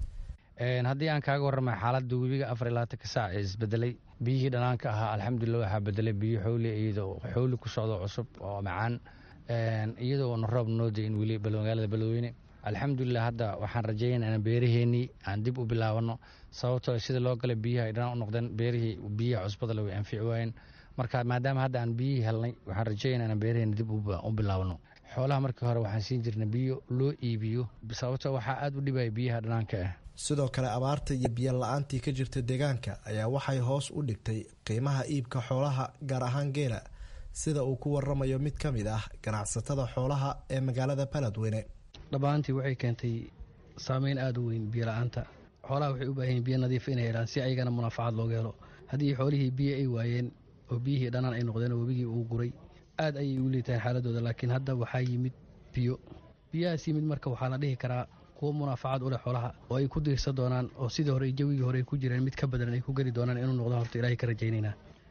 haddii aan kaaga warramay xaaladda webiga afar iyo labaatanka saac ee isbedelay biyihii dhanaanka ahaa alxamdulilah waxaa bedelay biyo xowli iyadoo xowli ku socdo cusub oo macaan iyadoona roob noo dayin weli magaalada beledweyne alxamdulilah hadda waxaan rajeynaa beeraheenii aan dib u bilaabano sababtoo sida loo galay biyaha ay dhanaan u noqdeen beerihii biyaha cusbadale way anfici waayeen marka maadaama hadda aan biyihii helnay waxaan rajeynaa inaan beeraheeni dib u bilaabano xoolaha markii hore waxaan siin jirnay biyo loo iibiyo sababtoo waxaa aada u dhibaya biyaha dhanaanka ah sidoo kale abaarta iyo biyo la-aantii ka jirta deegaanka ayaa waxay hoos u dhigtay qiimaha iibka xoolaha gaar ahaan geela sida uu ku waramayo mid ka mid ah ganacsatada xoolaha ee magaalada baladweyne dhammaantii waxay keentay saameyn aada u weyn biyo la-aanta xoolaha waxay u baahanyiin biyo nadiif inay helaan si ayagana munaafacad looga helo haddii xoolihii biyo ay waayeen oo biyihii dhanaan ay noqdeen oo webigii uu guray aad ayay u liitaan xaaladooda laakiin hadda waxaa yimid biyo biyahaas yimid marka waxaa la dhihi karaa kuwo munaafacad u leh xoolaha oo ay ku diirsan doonaan oo sidii hore jawigii hore ay ku jireen mid ka badan ay ku geli doonaan inuu noqdo horta ilaahay ka rajaynaynaa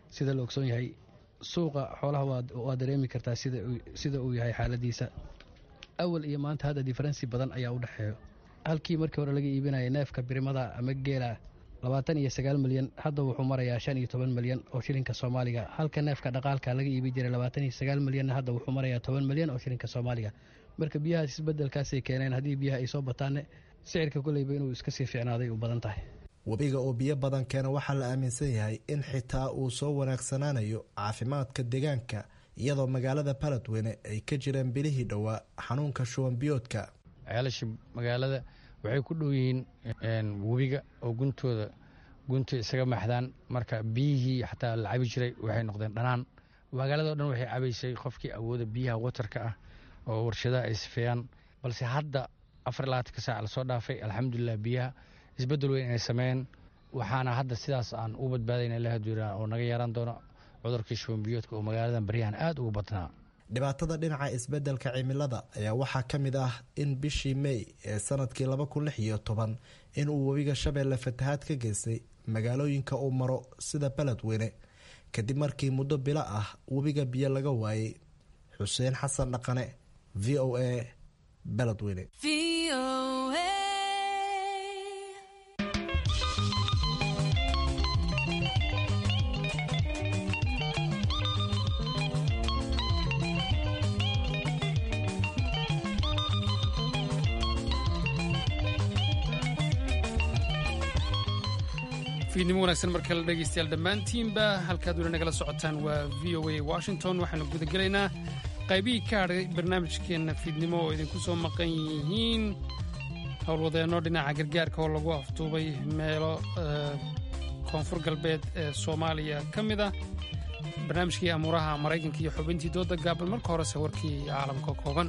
sida la ogsoon yahay suuqa xoolaha waa dareemi kartaa sida uu yahay xaaladiisa awal iyo maanta hadda diferensi badan ayaa u dhexeeyo halkii markii hore laga iibinaya neefka birimada ama geela labaatan iyo sagaal milyan hadda wuxuu marayaa shan iyo toban milyan oo shilinka soomaaliga halka neefka dhaqaalka laga iibi jiray labaatan iyo sagaal milyanna hadda wuxuu marayaa toban milyan oo shilinka soomaaliga marka biyahaas isbedelkaasay keeneen haddii biyaha ay soo bataanne sicirka koleyba inuu iska sii fiicnaaday u badan tahay webiga oo biyo badan keena waxaa la aaminsan yahay in xitaa uu soo wanaagsanaanayo caafimaadka deegaanka iyadoo magaalada baladweyne ay ka jireen bilihii dhowaa xanuunka shuban biyoodka ceelasha magaalada waxay ku dhow yihiin webiga oo guntooda gunta isaga maxdaan marka biyihii xataa la cabi jiray waxay noqdeen dhanaan magaalado dhan waxay cabaysay qofkii awooda biyaha watarka ah oo warshadaha ay sifeeyaan balse hadda afar labaatanka saac lasoo dhaafay alxamdulilah biyaha isbedel weyn inay sameeyeen waxaana hadda sidaas aan u badbaadayna ilaha duulaan oo naga yeeran doono cudurkii shubanbiyoodka oo magaaladan baryahan aada ugu badnaa dhibaatada dhinaca isbeddelka cimilada ayaa waxaa ka mid ah in bishii mey ee sanadkii laba kun lix iyo toban in uu webiga shabeelle fatahaad ka geystay magaalooyinka uu maro sida beledweyne kadib markii muddo bilo ah webiga biyo laga waayey xuseen xasan dhaqane v o a beledweyne fiidnimo wanaagsan marka la dhegaystayaal dhammaantiinba halkaad weli nagala socotaan waa v o a washington waxaanu gudagelaynaa qaybihii ka hadhay barnaamijkeenna fiidnimo oo idinku soo maqan yihiin howlwadeenno dhinaca gargaarka oo lagu afduubay meelo koonfur galbeed ee soomaaliya ka mid ah barnaamijkii amuuraha maraykanka iyo xubintii dooda gaaban marka horese warkii caalamka kooban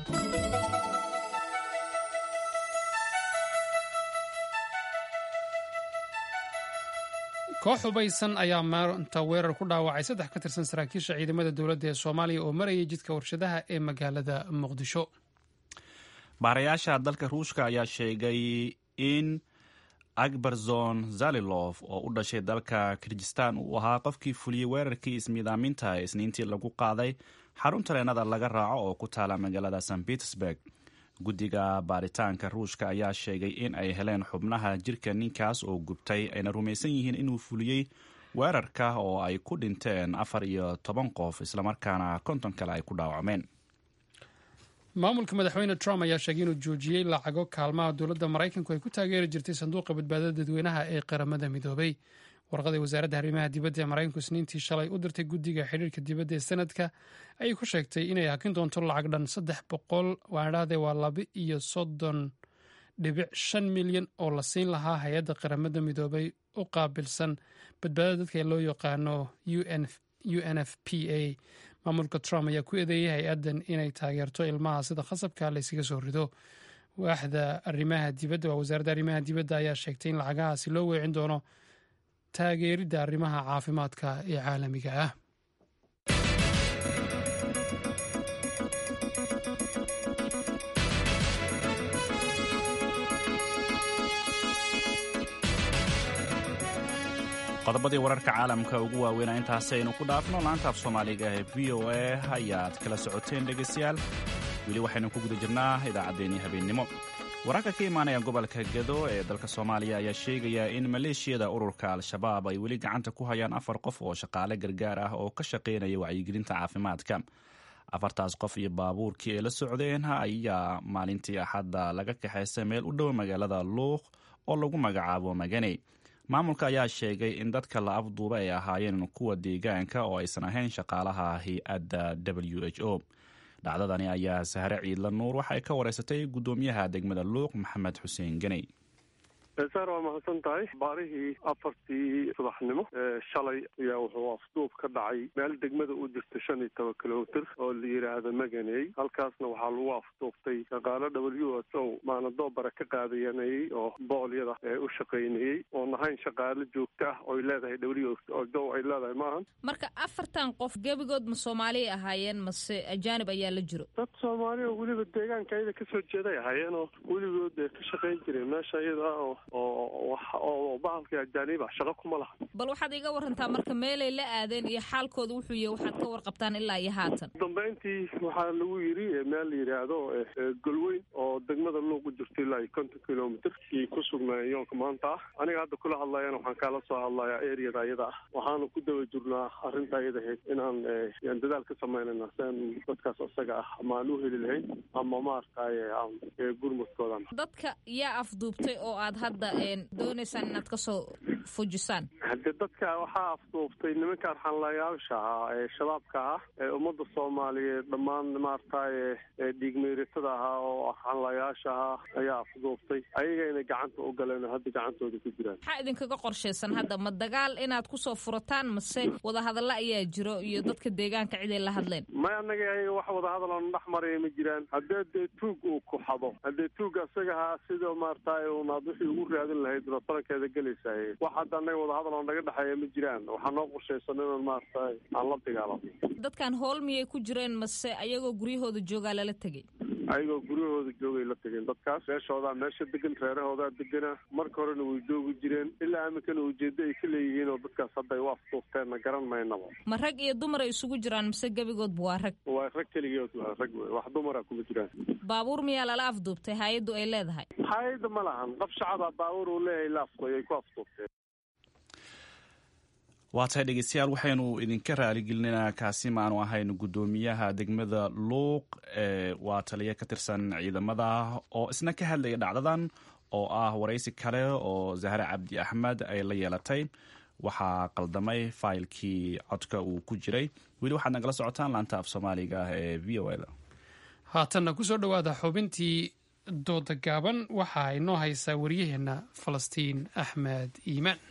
koox hubaysan ayaa maanta weerar ku dhaawacay saddex ka tirsan saraakiisha ciidamada dowladda ee soomaaliya oo marayay jidka warshadaha ee magaalada muqdisho baarayaasha dalka ruushka ayaa sheegay in akbarzon zalilof oo u dhashay dalka kirgistan uu ahaa qofkii fuliyey weerarkii ismiidaaminta ee isniintii lagu qaaday xarun tareenada laga raaco oo ku taala magaalada st petersburg guddiga baaritaanka ruushka ayaa sheegay in ay heleen xubnaha jirka ninkaas oo gubtay ayna rumaysan yihiin inuu fuliyey weerarka oo ay ku dhinteen afar iyo toban qof islamarkaana konton kale ay ku dhaawacmeen maamulka madaxweyne trump ayaa sheegay inuu joojiyey lacago kaalmaha dowladda maraykanku ay ku taageeri jirtay sanduuqa badbaadada dadweynaha ee qaramada midoobay warqadii wasaaradda arrimaha dibadda ee maraykanku isniintii shalay u dirtay guddiga xidhiirka dibadda ee sanadka ayay ku sheegtay inay hakin doonto lacag dhan saddex boqol waadhahdee waa laba iyo soddon dhibic shan milyan oo la siin lahaa hay-adda qaramada midoobay u qaabilsan badbaadada dadka ee loo yaqaano u n f p a maamulka trump ayaa ku eedeeyay hay-addan inay taageerto ilmaha sida khasabka laysaga soo rido waaxda arrimaha dibadda waa wasaaradda arrimaha dibadda ayaa sheegtay in lacagahaasi loo weecin doono taageeridda arrimaha caafimaadka ee caalamiga ah qodobadii wararka caalamka ugu waaweynaa intaasi aynu ku dhaafno laantaaf soomaaliga ee v o a ayaad kala socoteen dhegaystayaal weli waxaynu ku guda jirnaa idaacaddeenii habeennimo wararka ka imaanaya gobolka gado ee dalka soomaaliya ayaa sheegaya in maleeshiyada ururka al-shabaab ay weli gacanta ku hayaan afar qof oo shaqaale gargaar ah oo ka shaqaynaya wacyigelinta caafimaadka afartaas qof iyo baabuurkii ay la socdeen ayaa maalintii axadda laga kaxaystay meel u dhow magaalada luuq oo lagu magacaabo maganey maamulka ayaa sheegay in dadka la afduuba ay ahaayeen kuwa deegaanka oo aysan ahayn shaqaalaha hay-adda w h o dhacdadani ayaa sahre ciidla nuur waxay ka wareysatay guddoomiyaha degmada luuq maxamed xuseen ganey saar waa mahadsan tahay baarihii afartii subaxnimo shalay ayaa wuxuu afduub ka dhacay meel degmada u jirta shan iyo toban kilomitr oo la yidhaahdo maganey halkaasna waxaa lagu afduubtay shaqaalo w s o maanadoobara ka qaadayanayey oo boolyada ee u shaqaynayey oon ahayn shaqaalo joogto ah oy leedahay w o ay leedahay maahan marka afartan qof gebigood ma soomaaliya ahaayeen mase ajaanib ayaa la jiro dad soomaali oo weliba deegaanka ayada kasoo jeeday ahaayeen oo weligood ka shaqayn jireen meesha iyada oo oo oo bahalkii ajaaniba shaqo kuma laha bal waxaad iga warantaa marka meelay la aadeen iyo xaalkooda wuxuu yahay waxaad ka warqabtaan ilaa iyo haatan dambeyntii waxaa lagu yidhi meel la yidhaahdo golweyn oo degmada luuq u jirto ilaa iyo konton kilomitr iyay ku sugnaayeen yoonka maanta ah aniga hadda kula hadlayana waxaan kaala soo hadlayaa areada ayada ah waxaana ku daba jirnaa arrinta ayada ahayd inaan yaan dadaal ka samaynayna sian dadkaas isaga ah ama aan u heli lahayn ama maaragtaye gurmudkoodan dadka yaa afduubtay oo aad hadda doonaysaan inaad kasoo fujisaan hadde dadka waxaa afduubtay nimanka arxanlayaasha ahaa ee shabaabka ah ee ummadda soomaaliyeed dhammaan maaragtaye dhiigmeyratada ahaa oo arxanlayaasha ahaa ayaa afduubtay ayagayna gacanta u galeen oo hadda gacantooda ku jiraan maxaa idinkaga qorshaysan hadda ma dagaal inaad kusoo furataan mase wadahadalla ayaa jiro iyo dadka deegaanka ciday la hadleen may annaga ayaga wax wadahadal oona dhex maraya ma jiraan haddee dee tuug uu ku xado haddee tuugga isaga ahaa sida maaragtaye unaad wixii ugu raadin lahayd una tarankeeda gelaysaay wax hadda annaga wadahadal oo naga dhexeeya ma jiraan waxaa noo qorshaysan inaan maaragtaye aan la dagaalamo dadkan howl miyay ku jireen mase ayagoo guryahooda joogaa lala tegey ayagoo guryahooda joogay la tegeen dadkaas meeshoodaa meesha degan reerahoodaa degana marka horena way joogi jireen ilaa iminkana ujeeddo ay ka leeyihiin oo dadkaas hadda ay u afduufteenna garan maynaba ma rag iyo dumar ay isugu jiraan mise gebigoodba waa rag waa rag keligeed waa rag wey wax dumara kuma jiraan baabuur miyaa lala afduubtay hay-addu ay leedahay hay-adda ma lahan qof shacaba baabuur uu leeyahay la afduy ay ku afduubteen waa tahay dhegeystayaal waxaynu idinka raaligelinaa kaasi maanu ahayn guddoomiyaha degmada luuq ee waa taliya ka tirsan ciidamada oo isna ka hadlaya dhacdadan oo ah waraysi kale oo zahre cabdi axmed ay la yeelatay waxaa qaldamay faylkii codka uu ku jiray weli waxaad nagala socotaan laanta af soomaaliga ah ee v o da haatanna kusoo dhowaada xubintii dooda gaaban waxaa inoo haysaa waryaheena falastiin axmed iimaan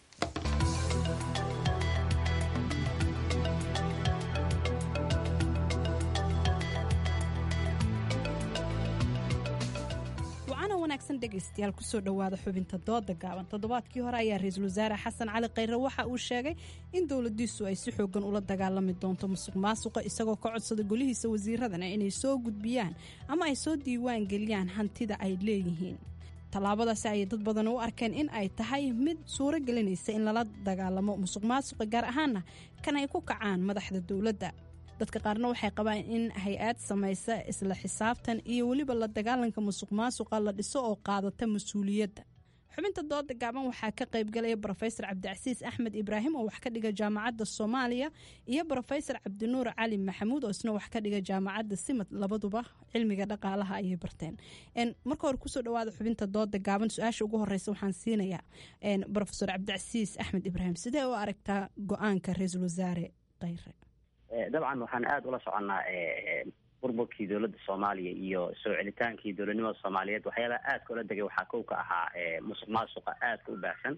dhegeystayaal kusoo dhowaada xubinta dooda gaaban toddobaadkii hore ayaa ra-iisul wasaare xasan cali khayre waxa uu sheegay in dowladiisu ay si xoogan ula dagaalami doonto musuq maasuqa isagoo ka codsada golihiisa wasiiradana inay soo gudbiyaan ama ay soo diiwaan geliyaan hantida ay leeyihiin tallaabadaasi ayay dad badan u arkeen in ay tahay mid suuro gelinaysa in lala dagaalamo musuq maasuqa gaar ahaana kan ay ku kacaan madaxda dowladda dadka qaarna waxay qabaan in hay-ad samaysa isla xisaabtan iyo weliba la dagaalanka musuq maasuqa la dhiso oo qaadata mas-uuliyadda xubinta dooda gaaban waxaa ka qaybgalaya brofesor cabdicasiis axmed ibraahim oo wax ka dhiga jaamacadda soomaaliya iyo brofesor cabdinuur cali maxamuud oo isna wax ka dhiga jaamacadda simad labaduba cilmiga dhaqaalaha ayay barteen marka hore kusoo dhawaada xubinta dooda gaaban su-aasha ugu horeysa waxaan siinayaa brofesor cabdicasiis axmed ibraahim sidee u aragtaa go-aanka ra-iisul wasaare khayre dabcan waxaan aada ula soconnaa burburkii dowladda soomaaliya iyo soo celitaankii dowladnimada soomaaliyeed waxyaalaha aadka ula degay waxaa kow ka ahaa musuq maasuqa aadka u baahsan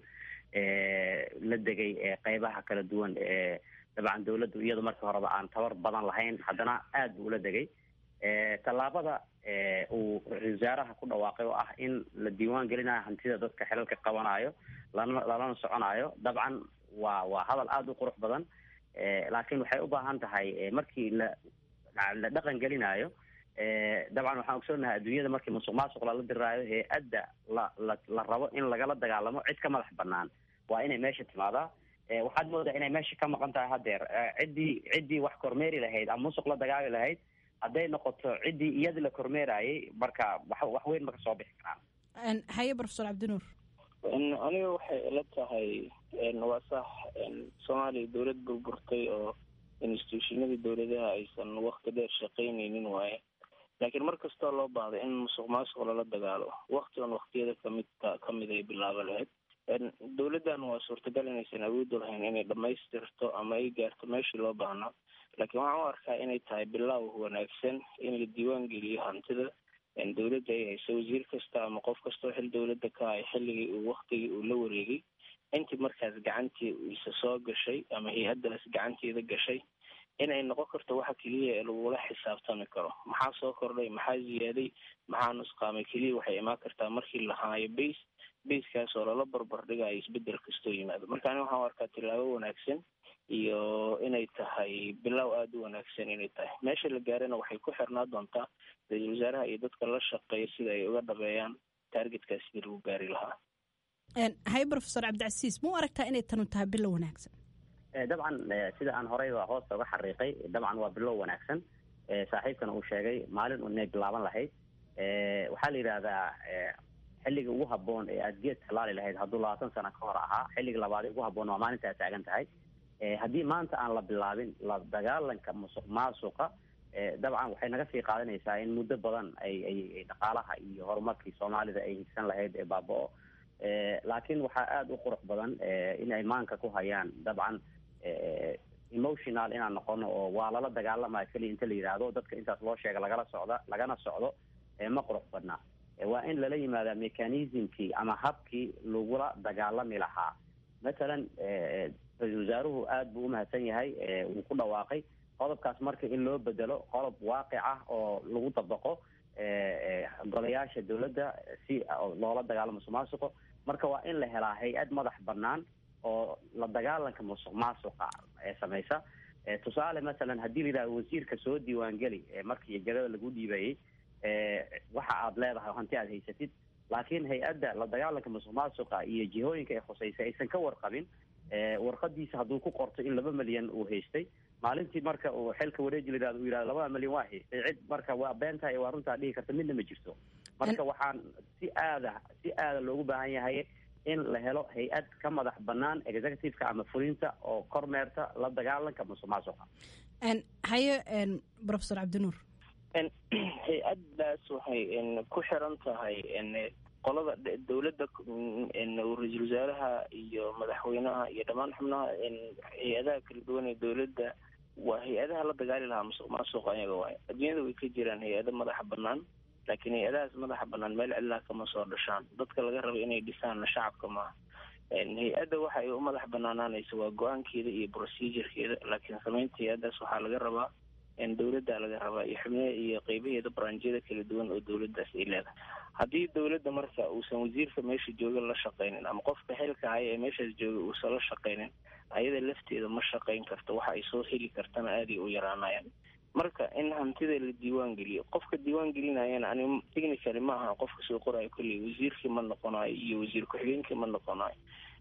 la degay qeybaha kala duwan dabcan dowladdu iyadu markii horeba aan tabar badan lahayn haddana aad buu ula degay tallaabada uu ra-isul wasaaraha ku dhawaaqay oo ah in la diiwaan gelinayo hantida dadka xelalka qabanayo lana lalana soconayo dabcan waa waa hadal aada u qurux badan laakiin waxay u baahan tahay markii la la dhaqan gelinayo dabcan waxaan ogsoonahay adduunyada markii musuq maasuq lala diraayo hay-adda la la la rabo in lagala dagaalamo cid ka madax banaan waa inay meesha timaadaa waxaad moodaa inay meesha ka maqan tahay haddeer ciddii ciddii wax kormeeri lahayd ama musuq la dagaali lahayd hadday noqoto ciddii iyada la kormeerayay marka wax wax weyn ma ka soo bixi karaan haye profesor cabdinuur aniga waxay ila tahay waa sax soomaaliya dowlad burburtay oo instituushinadii dowladaha aysan wakti dheer shaqaynaynin waaye laakiin mar kastoo loo baahday in musuq maasuq lala dagaalo wakti on waktiyada kamid kamid ay bilaabo lahayd dowladdan waa suurtagal inaysan awoodi lahayn inay dhamaystirto ama ay gaarto meeshii loo baahnaa laakiin waxaan u arkaa inay tahay bilaaw wanaagsan in la diiwaan geliyo hantida dowladda ay hayso wasiir kasta ama qof kastoo xil dowladda ka hay xilligii uu waktigii uu la wareegay intii markaas gacantii isa soo gashay ama hay-addaas gacanteeda gashay inay noqon karto waxa keliya ee lagula xisaabtami karo maxaa soo kordhay maxaa ziyaaday maxaa nusqaamay keliya waxay imaan kartaa markii la haayo base basekaas oo lala barbar dhigayo isbedel kastoo yimaado marka ani waxaan u arkaa tilaabo wanaagsan iyo inay tahay bilow aada u wanaagsan inay tahay meesha la gaarana waxay ku xirnaa doontaa ra-iisul wasaaraha iyo dadka la shaqeeya sida ay uga dhabeeyaan taargetkaas sidii lagu gaari lahaa hay profesor cabdicasiis muu aragtaa inay tanu tahay bilo wanaagsan dabcan sida aan horeyba hoosta uga xariiqay dabcan waa bilow wanaagsan saaxiibkana uu sheegay maalin unay bilaaban lahayd waxaa la yidhaahdaa xilliga ugu haboon ee aad geed talaali lahayd hadduu labaatan sano ka hor ahaa xilliga labaad ugu haboon waa maalinta aad taagan tahay haddii maanta aan la bilaabin la dagaalanka musuq maasuqa dabcan waxay naga sii qaadanaysaa in muddo badan ay ay dhaqaalaha iyo horumarkii soomaalida ay higsan lahayd ee baaba-o laakiin waxaa aada u qurux badan in ay maanka ku hayaan dabcan emotional inaan noqono oo waa lala dagaalamaya keliya inta la yidhaahdo dadka intaas loo sheega lagala socda lagana socdo ma qurux badna waa in lala yimaada mechanismkii ama habkii lagula dagaalami lahaa mathalan ra-isul wasaaruhu aada buu umahadsan yahay wuu ku dhawaaqay qodobkaas marka in loo bedelo qodob waaqic ah oo lagu dabaqo golayaasha dowladda si loola dagaalamo musuq maasuqo marka waa in la helaa hay-ad madax banaan oo la dagaalanka musuq maasuqa ee samaysa tusaale masalan haddii la yidhahdo wasiirka soo diiwaangeli markii jagada lagu dhiibayey waxa aad leedahay hanti aad haysatid laakiin hay-adda la dagaalanka musuq maasuqa iyo jihooyinka ay khusaysa aysan ka warqabin warqadiisa hadduu ku qorto in laba milyan uu haystay maalintii marka uu xilka wareeji la yihahdo uu yihahdo labada milyan waa haystay cid marka waa beentahay waa runtaa dhihi karta midna ma jirto marka waxaan si aada si aada loogu baahan yahay in la helo hay-ad ka madax banaan executiveka ama fulinta oo kormeerta la dagaalanka musuq maasuqa haye profesor cabdinuur hay-addaas waxay ku xiran tahay qolada dowladda ra-iisul wasaaraha iyo madaxweynaha iyo dhammaan xubnaha hay-adaha kala duwan ee dowladda waa hay-adaha la dagaali lahaa musuq maasuq ayaga waay adduunyada way ka jiraan hay-ado madaxa banaan laakiin hay-adahaas madaxa banaan meel cidlaha kama soo dhashaan dadka laga rabo inay dhisaanna shacabka maaha hay-adda waxa ay u madax banaanaanaysa waa go-aankeeda iyo procedurekeeda laakiin samaynta hay-addaas waxaa laga rabaa dowladda laga rabaa iyo xubnaha iyo qeybaheeda baranjyada kala duwan oo dowladdaas ay leedahay haddii dowladda marka uusan wasiirka meesha jooga la shaqaynin ama qofka xilka haya ee meeshaas jooga uusan la shaqaynin ayada lafteeda ma shaqayn karto waxa ay soo heli kartana aaday u yaraanayaan marka in hantida la diiwaan geliyo qofka diiwaan gelinayana ani technically ma aha qofka soo qorayo kolley wasiirkii ma noqonayo iyo wasiir ku-xigeenkii ma noqonayo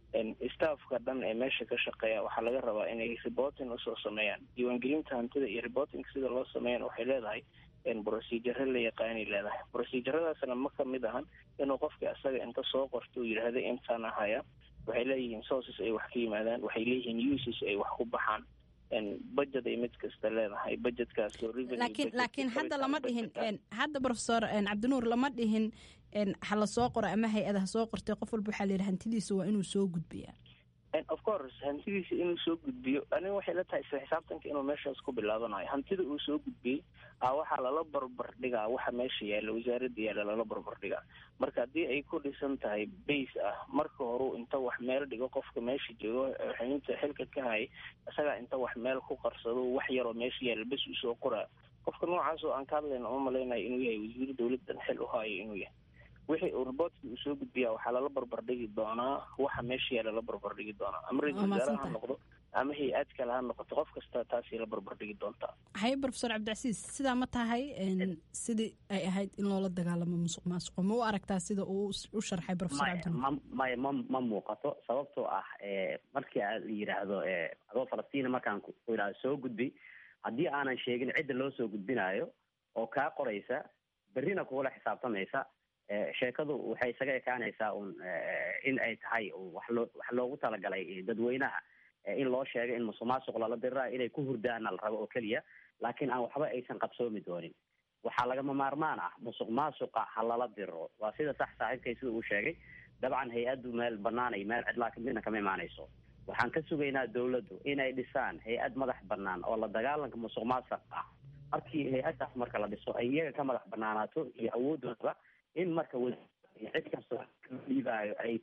staffka dhan ee meesha ka shaqeeya waxaa laga rabaa inay reporting usoo sameeyaan diiwaangelinta hantida iyo reporting sida loo sameeyana waxay leedahay procedure la yaqaanay leedahay proceduradaasna ma kamid ahan inuu qofka isaga inta soo qorto uu yidhaahda intaan ahaya waxay leeyihiin sources ay wax ka yimaadaan waxay leeyihiin uses ay wax ku baxaan budget ay mid kasta leedahay budgetkaas laakiin laakiin hadda lama dhihin hadda professor cabdinuur lama dhihin ha la soo qoro ama hay-ada ha soo qortay qof walba waxaa la yidhi hantidiisa waa inuu soo gudbiyaa of course hantidiisa inuu soo gudbiyo aniga waxay la tahay isla xisaabtanka inuu meeshaas ku bilaabanayo hantida uu soo gudbiyey a waxaa lala barbar dhigaa waxa meesha yaalla wasaaradda yaalla lala barbar dhigaa marka haddii ay ku dhisan tahay base ah marka horeu inta wax meel dhigo qofka meesha joogo xubinta xilka ka hayay isagaa inta wax meel ku qarsado wax yaroo meesha yaalla bes usoo qoraa qofka noocaas oo aan ka hadlayna uma malaynayo inuu yahay wasiir dowladdan xil u haayo inuu yahay wixii uu reportkii uu soo gudbiyaa waxaa lala barbardhigi doonaa waxa meesha yaalla la barbardhigi doonaa ama ra-isul wasaare ha noqdo ama hay-ad kale ha noqoto qof kasta taasay la barbardhigi doontaa haye profesor cabdicasiis sidaa ma tahay sidii ay ahayd in loola dagaalamo musuq maasuqo ma u aragtaa sida uu u sharxay profesor cabdinuur maya ma ma muuqato sababtoo ah markii a la yidhaahdo adoo falastiina markaan ku yidhahdo soo gudbi haddii aanan sheegin cidda loo soo gudbinayo oo kaa qoraysa berrina kugula xisaabtamaysa sheekadu waxay isaga ekaanaysaa un in ay tahay wax loo wax loogu talagalay dadweynaha in loo sheegay in musuq maasuq lala dirirayo inay ku hurdaana la rabo oo keliya laakiin aan waxba aysan qabsoomi doonin waxaa lagama maarmaan ah musuq maasuqa ha lala diriro waa sida sax saaxiibkay sida uu sheegay dabcan hay-addu meel banaanay meel cidlaa midna kama imaanayso waxaan ka sugaynaa dawladdu inay dhisaan hay-ad madax banaan oo la dagaalanka musuq maasuq ah markii hay-addaas marka la dhiso ay iyaga ka madax banaanaato iyo awoodooda in marka cid kastoo dhiibaayo ay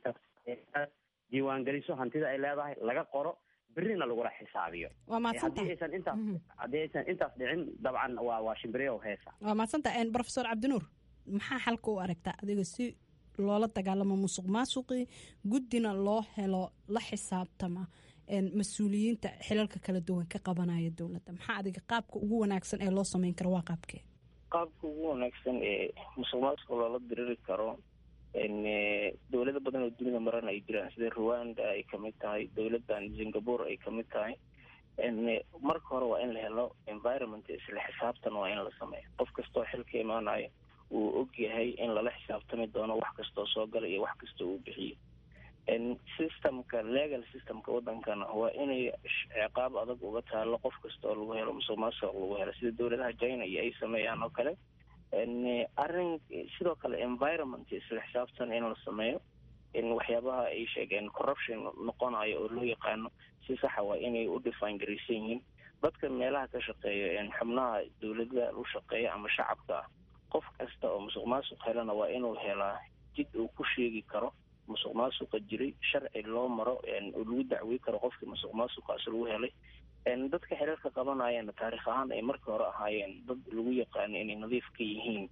diiwaangeliso hantida ay leedahay laga qoro berrina lagula xisaabiyo haddii aysan intaas haddii aysan intaas dhicin dabcan waa waa shimbiriyo heesa waa mahadsanta profesor cabdinuur maxaa xalka u aragtaa adiga si loola dagaalamo musuq maasuqii guddina loo helo la xisaabtama mas-uuliyiinta xilalka kala duwan ka qabanaya dowladda maxaa adiga qaabka ugu wanaagsan ee loo sameyn karo waa qaabkee qaabka ugu wanaagsan ee musuq maasuqa loola diriri karo dowlado badan oo dunida maran ay jiraan sida rwanda ay kamid tahay dowladan singapore ay kamid tahay marka hore waa in la helo environment isla xisaabtan waa in la sameeyo qof kastoo xilka imaanayo uu og yahay in lala xisaabtami doono wax kastoo soo gala iyo wax kastoo uu bixiyo systemka legal systemka wadankana waa inay ciqaab adag uga taalo qof kasta oo lagu helo musuq maasuq lagu helo sida dowladaha china iyo ay sameeyaan oo kale arrin sidoo kale environment isla xisaabtan in la sameeyo in waxyaabaha ay sheegeen corruption noqonayo oo loo yaqaano si saxa waa inay u define garaysan yihiin dadka meelaha ka shaqeeya xubnaha dowlada u shaqeeya ama shacabka ah qof kasta oo musuq maasuq helana waa inuu helaa jid uu ku sheegi karo musuq maasuqa jiray sharci loo maro oo lagu dacwey karo qofkii musuq maasuqaas lagu helay dadka xiriirka qabanayana taarikh ahaan ay markii hore ahaayeen dad lagu yaqaano inay nadiif ka yihiin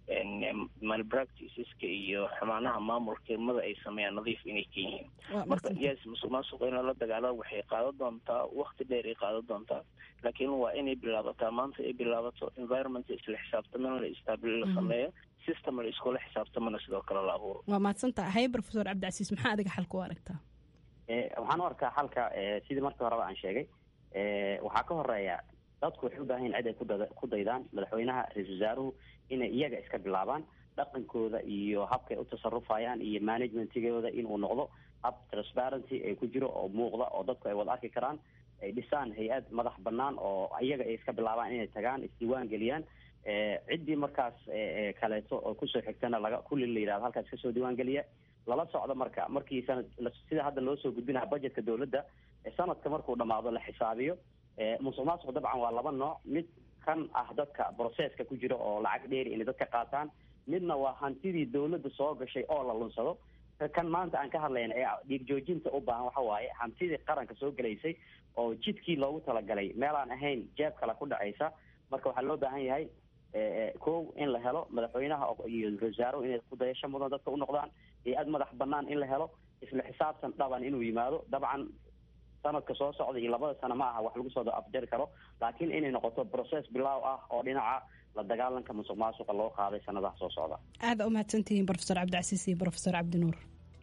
malpracticeska iyo xumaanaha maamulkimada ay sameeyaan nadiif inay ka yihiin marka yes musuq maasuqa in lala dagaalo waxay qaadan doontaa wakti dheer ay qaadan doontaa laakiin waa inay bilaabataa maanta ay bilaabato environment isla xisaabtamana la istaabil la sameeyo system la iskula xisaabtamana sidoo kale la abuuro waa mahadsantaha hay professor cabdicasiis maxaa adiga xalka u aragtaa waxaan u arkaa xalka sidii markii horeba aan sheegay waxaa ka horeeya dadku waxay u baahan yihin cid ay kudada ku daydaan madaxweynaha ra-isul wasaaruhu inay iyaga iska bilaabaan dhaqankooda iyo habkay u tasarufayaan iyo managementigooda inuu noqdo hab transparency ay ku jiro oo muuqda oo dadku ay wada arki karaan ay dhisaan hay-ad madax banaan oo iyaga ay iska bilaabaan inay tagaan isdiiwaan geliyaan ciddii markaas kaleeto oo kusoo xigtana laga kulli la yidhahdo halkaas kasoo diiwaan geliya lala socdo marka markii sanad sida hadda loo soo gudbinaha budgetka dowladda sanadka markuu dhamaado la xisaabiyo musuq maasuq dabcan waa laba nooc mid kan ah dadka processka ku jira oo lacag dheeri inay dadka qaataan midna waa hantidii dowladda soo gashay oo la lunsado kan maanta aan ka hadlayna ee dhiig joojinta u baahan waxa waaye hantidii qaranka soo gelaysay oo jidkii loogu talagalay meelaan ahayn jeeb kale ku dhacaysa marka waxaa loo baahan yahay kow in la helo madaxweynaha iyo wasaaro inay kudayasho mudan dadka u noqdaan hay-ad madax banaan in la helo isla xisaabtan dhaban inuu yimaado dabcan sanadka soo socda iyo labada sano ma aha wax lagu soo afjari karo laakiin inay noqoto process bilaaw ah oo dhinaca la dagaalanka musuq maasuqa loo qaaday sanadaha soo socda aada umahadsantihiin professor cabdicasiis iyo professor cabdinuur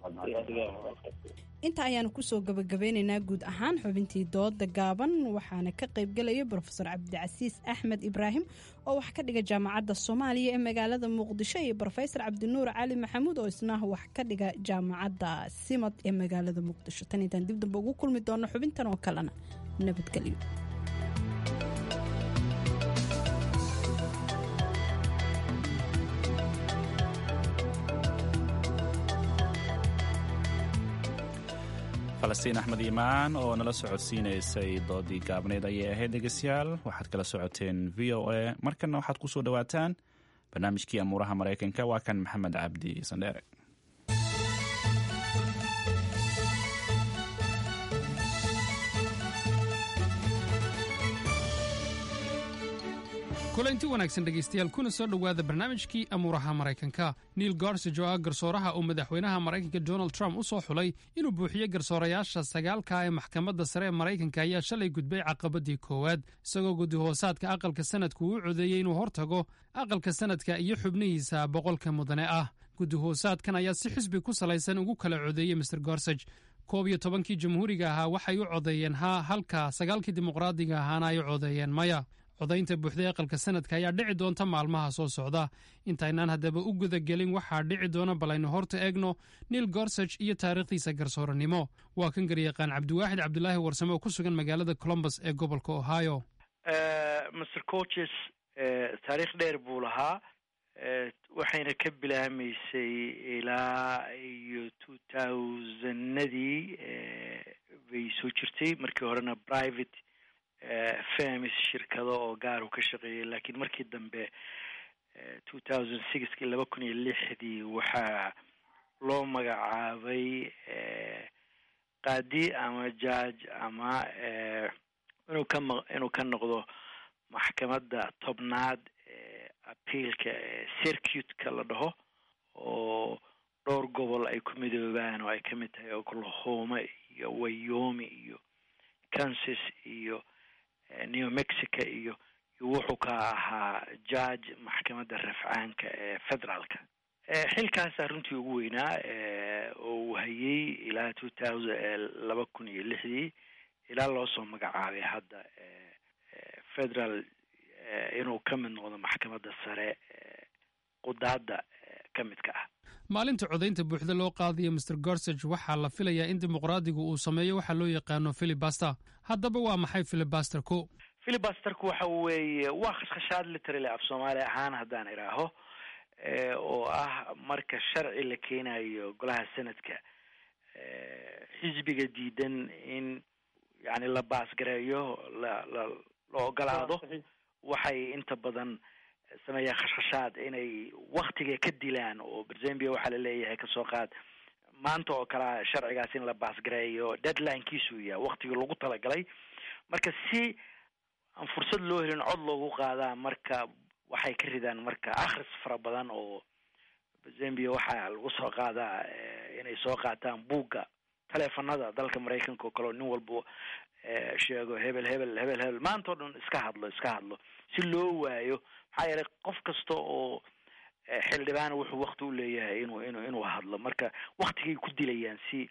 inta ayaanu kusoo gabagabeyneynaa guud ahaan xubintii dooda gaaban waxaana ka qaybgelaya brofesor cabdicasiis axmed ibraahim oo wax ka dhiga jaamacadda soomaaliya ee magaalada muqdisho iyo brofesor cabdinuur cali maxamuud oo isna wax ka dhiga jaamacadda simad ee magaalada muqdisho tan intaan dib damba ugu kulmi doono xubintan oo kalena nabadgelyo falastiin axmed iimaan oo nala socodsiinaysay doodii gaabneyd ayay ahayd dhegeystayaal waxaad kala socoteen v o a markanna waxaad ku soo dhowaataan barnaamijkii amuuraha maraykanka waa kan maxamed cabdi sandheere kulanti wanaagsan dhegaystayaal kuna soo dhowaada barnaamijkii amuuraha maraykanka neil garsage oo ah garsooraha uu madaxweynaha maraykanka donald trump u soo xulay inuu buuxiyo garsoorayaasha sagaalka ee maxkamadda sare ee maraykanka ayaa shalay gudbay caqabadii koowaad isagoo gudihoosaadka aqalka sanadku uu codeeyey inuu hortago aqalka sanadka iyo xubnihiisa boqolka mudane ah gudihoosaadkan ayaa si xisbi ku salaysan ugu kala codeeyey master gorsage koob iyo tobankii jamhuuriga ahaa waxay u codeeyeen haa halka sagaalkii dimuqraadiga ahaana ay u codeeyeen maya codaynta buuxday aqalka sanadka ayaa dhici doonta maalmaha soo socda intaynaan haddaba u gudagelin waxaa dhici doona bal aynu horta eegno neil gorsage iyo taariikhdiisa garsooranimo waa kan garyaqaan cabdiwaaxid cabdulaahi warsame oo ku sugan magaalada colombus ee gobolka ohio master coaches taariikh dheer buu lahaa waxayna ka bilaamaysay ilaa iyo two thousandadii bay soo jirtay markii horena private famis shirkado oo gaar uu ka shaqeeyay laakiin markii dambe two thousand sixkii laba kun iyo lixdii waxaa loo magacaabay qaadi ama judge ama inuu ka ma inuu ka noqdo maxkamadda tobnaad appealka circuitka la dhaho oo dhowr gobol ay ku midoobaan oo ay ka mid tahay oklahoma iyo wayomi iyo kansas iyo new mexico iyo wuxuu ka ahaa judge maxkamadda rafcaanka ee federaalka xilkaasaa runtii ugu weynaa oo uu hayay ilaa two thousand laba kun iyo lixdii ilaa loo soo magacaabay hadda federal inuu ka mid noqdo maxkamadda sare qudaadda ka midka ah maalinta codaynta buuxda loo qaadayo master gorsage waxaa la filayaa in dimuqraadigu uu sameeyo waxa loo yaqaano filibaster haddaba waa maxay filibasterku filibasterku waxa weeye waa khashkhashaad literally af soomaali ahaan haddaan idhaaho oo ah marka sharci la keenayo golaha senadka xisbiga diidan in yani la baasgareeyo la la la ogolaado waxay inta badan sameeyaan khashkhashaad inay waktiga ka dilaan oo berzambia waxaa laleeyahay kasoo qaad maanta oo kalea sharcigaas in la baasgareeyo deadlinekiisuu yahay waktigii lagu talagalay marka si aan fursad loo helin cod loogu qaadaa marka waxay ka ridaan marka akhris fara badan oo berzambia waxaa lagu soo qaadaa inay soo qaataan buugga taleefanada dalka maraykanka oo kale oo nin walba sheego hebel hebel hebel hebel maanta o dhan iska hadlo iska hadlo si loo waayo maxaa yeelay qof kasta oo xildhibaana wuxuu wakti u leeyahay inuu inuu inuu hadlo marka waktigay ku dilayaan si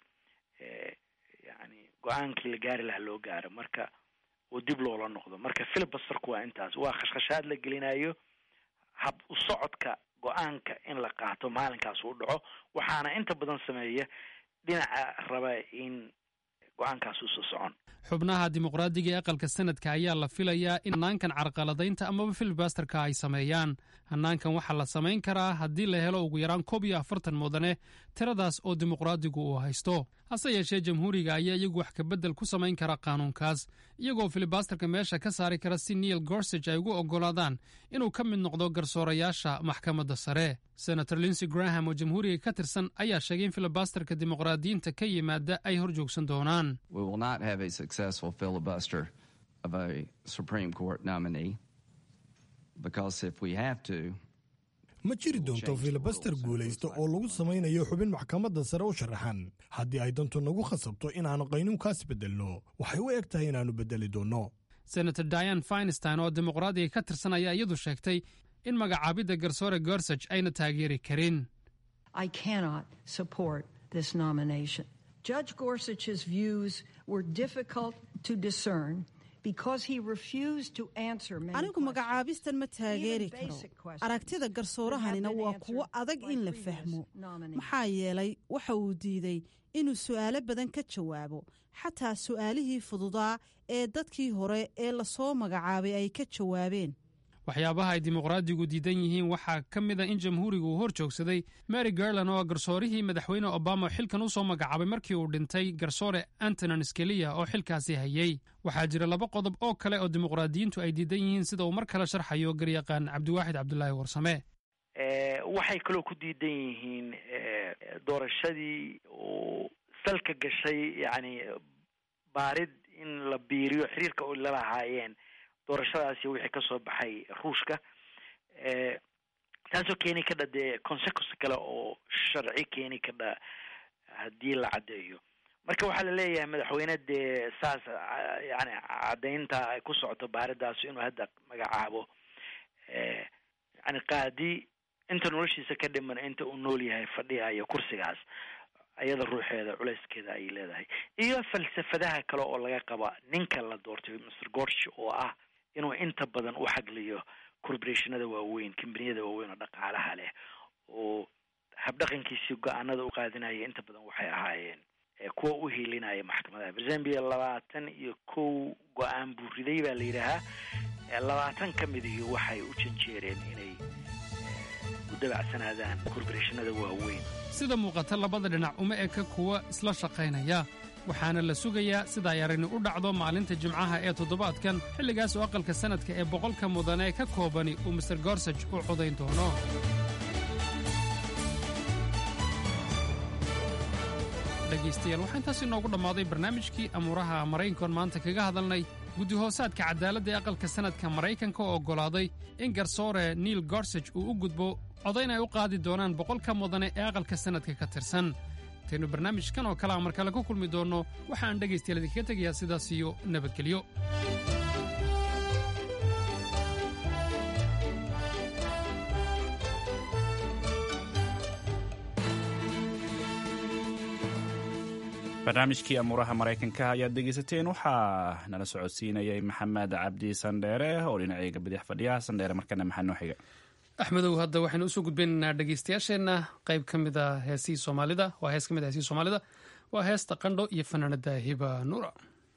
yani go-aankii la gaari lahaa loo gaaro marka oo dib loola noqdo marka filibasterku waa intaas waa khashkhashaad la gelinayo hab u socodka go-aanka in la qaato maalinkaas uu dhaco waxaana inta badan sameeya dhinaca raba in go-aankaas usoo socon xubnaha dimuqraadiga ee aqalka sanadka ayaa la filayaa in hanaankan carqaladaynta amaba filibasterka ay sameeyaan hanaankan waxaa la samayn karaa haddii la helo ugu yaraan koob iyo afartan mudane tiradaas oo dimuqraadigu uu haysto hase yeeshee jamhuuriga ayaa iyagu wax kabedel ku samayn kara qaanuunkaas iyagoo filibasterka meesha ka saari kara si neil gorsage ay ugu oggolaadaan inuu ka mid noqdo garsoorayaasha maxkamadda sare senator linsey graham oo jamhuuriga ka tirsan ayaa sheegay in filibasterka dimuqraadiyiinta ka yimaada ay hor joogsan doonaan ma jiri doonto filibaster guulaysta oo lagu samaynayo xubin maxkamadda sare u sharaxan haddii ay dantu nagu khasabto inaannu qaynuunkaas beddelno waxay u eg tahay inaannu beddeli doonno senator diane finstein oo dimuqraadiga ka tirsan ayaa iyadu sheegtay in magacaabidda garsoore gorsage ayna taageeri karin Judge Gorsuch's views were difficult to discern because he refused to answer many anigu magacaabistan ma taageeri karo aragtida garsoorahanina waa kuwo adag in la fahmo maxaa yeelay waxa uu diiday inuu su'aalo badan ka jawaabo xataa su'aalihii fududaa ee dadkii hore ee lasoo magacaabay ay ka jawaabeen waxyaabaha ay dimuqraadigu diidan yihiin waxaa ka mid a in jamhuurigu uu hor joogsaday mary garland oo garsoorihii madaxweyne obama xilkan u soo magacaabay markii uu dhintay garsoore antonin skeliya oo xilkaasi hayey waxaa jira laba qodob oo kale oo dimuqraadiyiintu ay diidan yihiin sida uu mar kale sharxayo garyaqaan cabdiwaaxid cabdulaahi warsame waxay kaloo ku diidan yihiin doorashadii uu salka gashay yani baarid in la biiriyo xiriirka oo la lahaayeen doorashadaasi wixii kasoo baxay ruushka taasoo keeni kadha dee consequence kale oo sharci keeni kadha haddii la caddeeyo marka waxaa la leeyahay madaxweyne dee saas yani caddaynta ay ku socoto baaridaas inuu hadda magacaabo yani qaadi inta noloshiisa ka dhiman inta uu nool yahay fadhiyayo kursigaas ayada ruuxeeda culeyskeeda ayay leedahay iyo falsafadaha kale oo laga qaba ninka la doortay mr gorge oo ah inuu inta badan u xagliyo corporationada waaweyn kambaniyada waaweyn oo dhaqaalaha leh oo habdhaqankiisii go-aanada u qaadinaya inta badan waxay ahaayeen kuwa u hiilinaya maxkamadaha berzambia labaatan iyo kow go-aan buu riday baa la yidhaahaa labaatan ka midihii waxay u janjeereen inay u dabacsanaadaan corporationada waaweyn sida muuqata labada dhinac uma eka kuwa isla shaqaynaya waxaana la sugayaa sida ay arrini u dhacdo maalinta jimcaha ee toddobaadkan xilligaas oo aqalka sannadka ee boqolka mudane ka koobani uu master gorsage u codayn doono dhegaystayaal waxaa intaas inoogu dhammaaday barnaamijkii amuuraha maraykankoon maanta kaga hadalnay guddi-hoosaadka cadaaladda ee aqalka sannadka maraykanka oo oggolaaday in garsoore neil gorsage uu u gudbo codayn ay u qaadi doonaan boqolka mudane ee aqalka sannadka ka tirsan intaynu barnaamijkan oo kale a mar kale ku kulmi doonno waxaan dhegaystayaal idinkaga tegayaa sidaas iyo nabadgelyo barnaamijkii amuuraha maraykanka ayaad dhegeysateen waxaa nala socodsiinayay maxamed cabdi sandheere oo dhinacayga bidix fadhiya sandheere markana maxaa noo xiga axmedow hadda waxaynu usoo gudbaynaynaa dhegeystayaasheenna qayb ka mid a heesihii soomaalida waa hees ka mid a heesihii soomaalida waa heesta qandho iyo fanaanada hiba nuura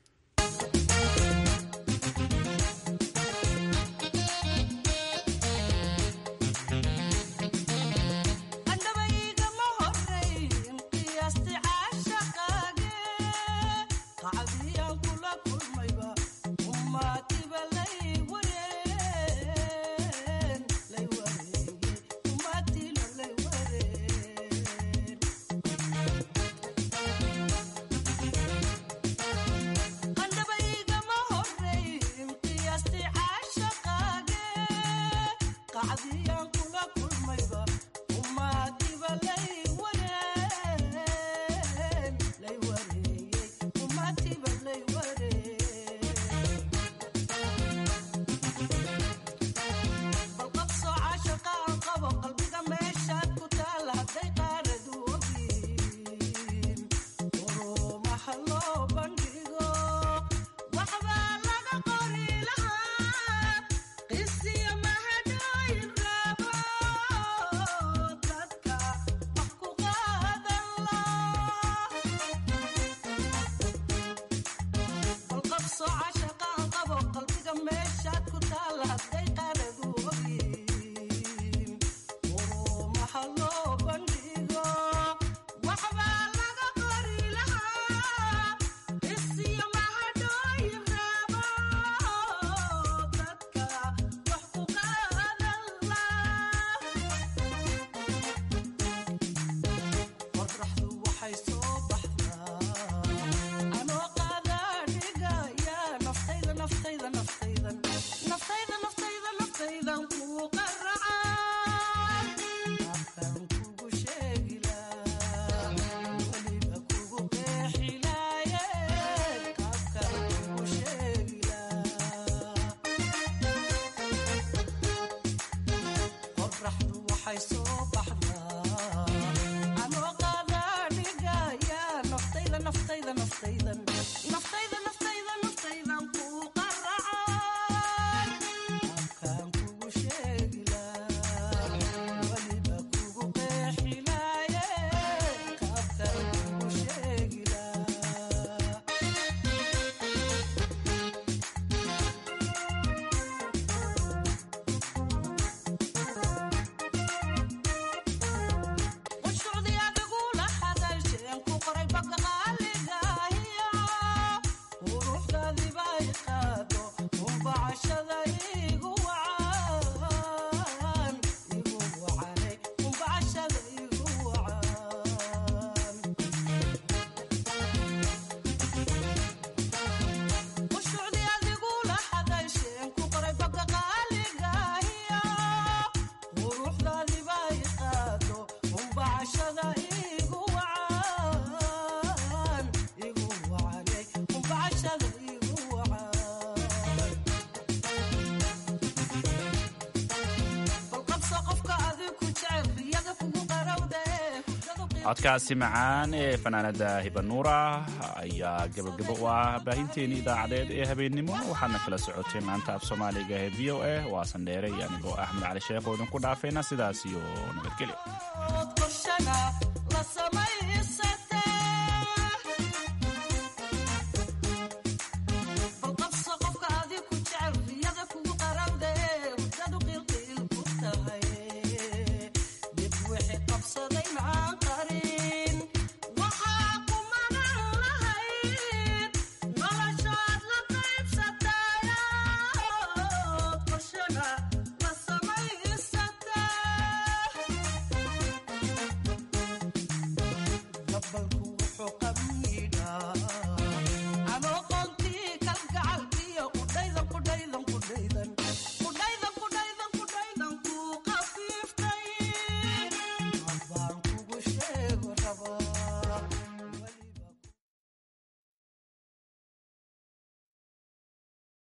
codkaasi macaan ee fanaanada hibanuura ayaa gabagabo u ah baahinteeni idaacadeed ee habeennimo waxaadna kala socoteen laanta af soomaaliga ee v o a waa sandheere iyo anigoo axmed cali sheekh oo idinku dhaafayna sidaas iyo nabadgelyo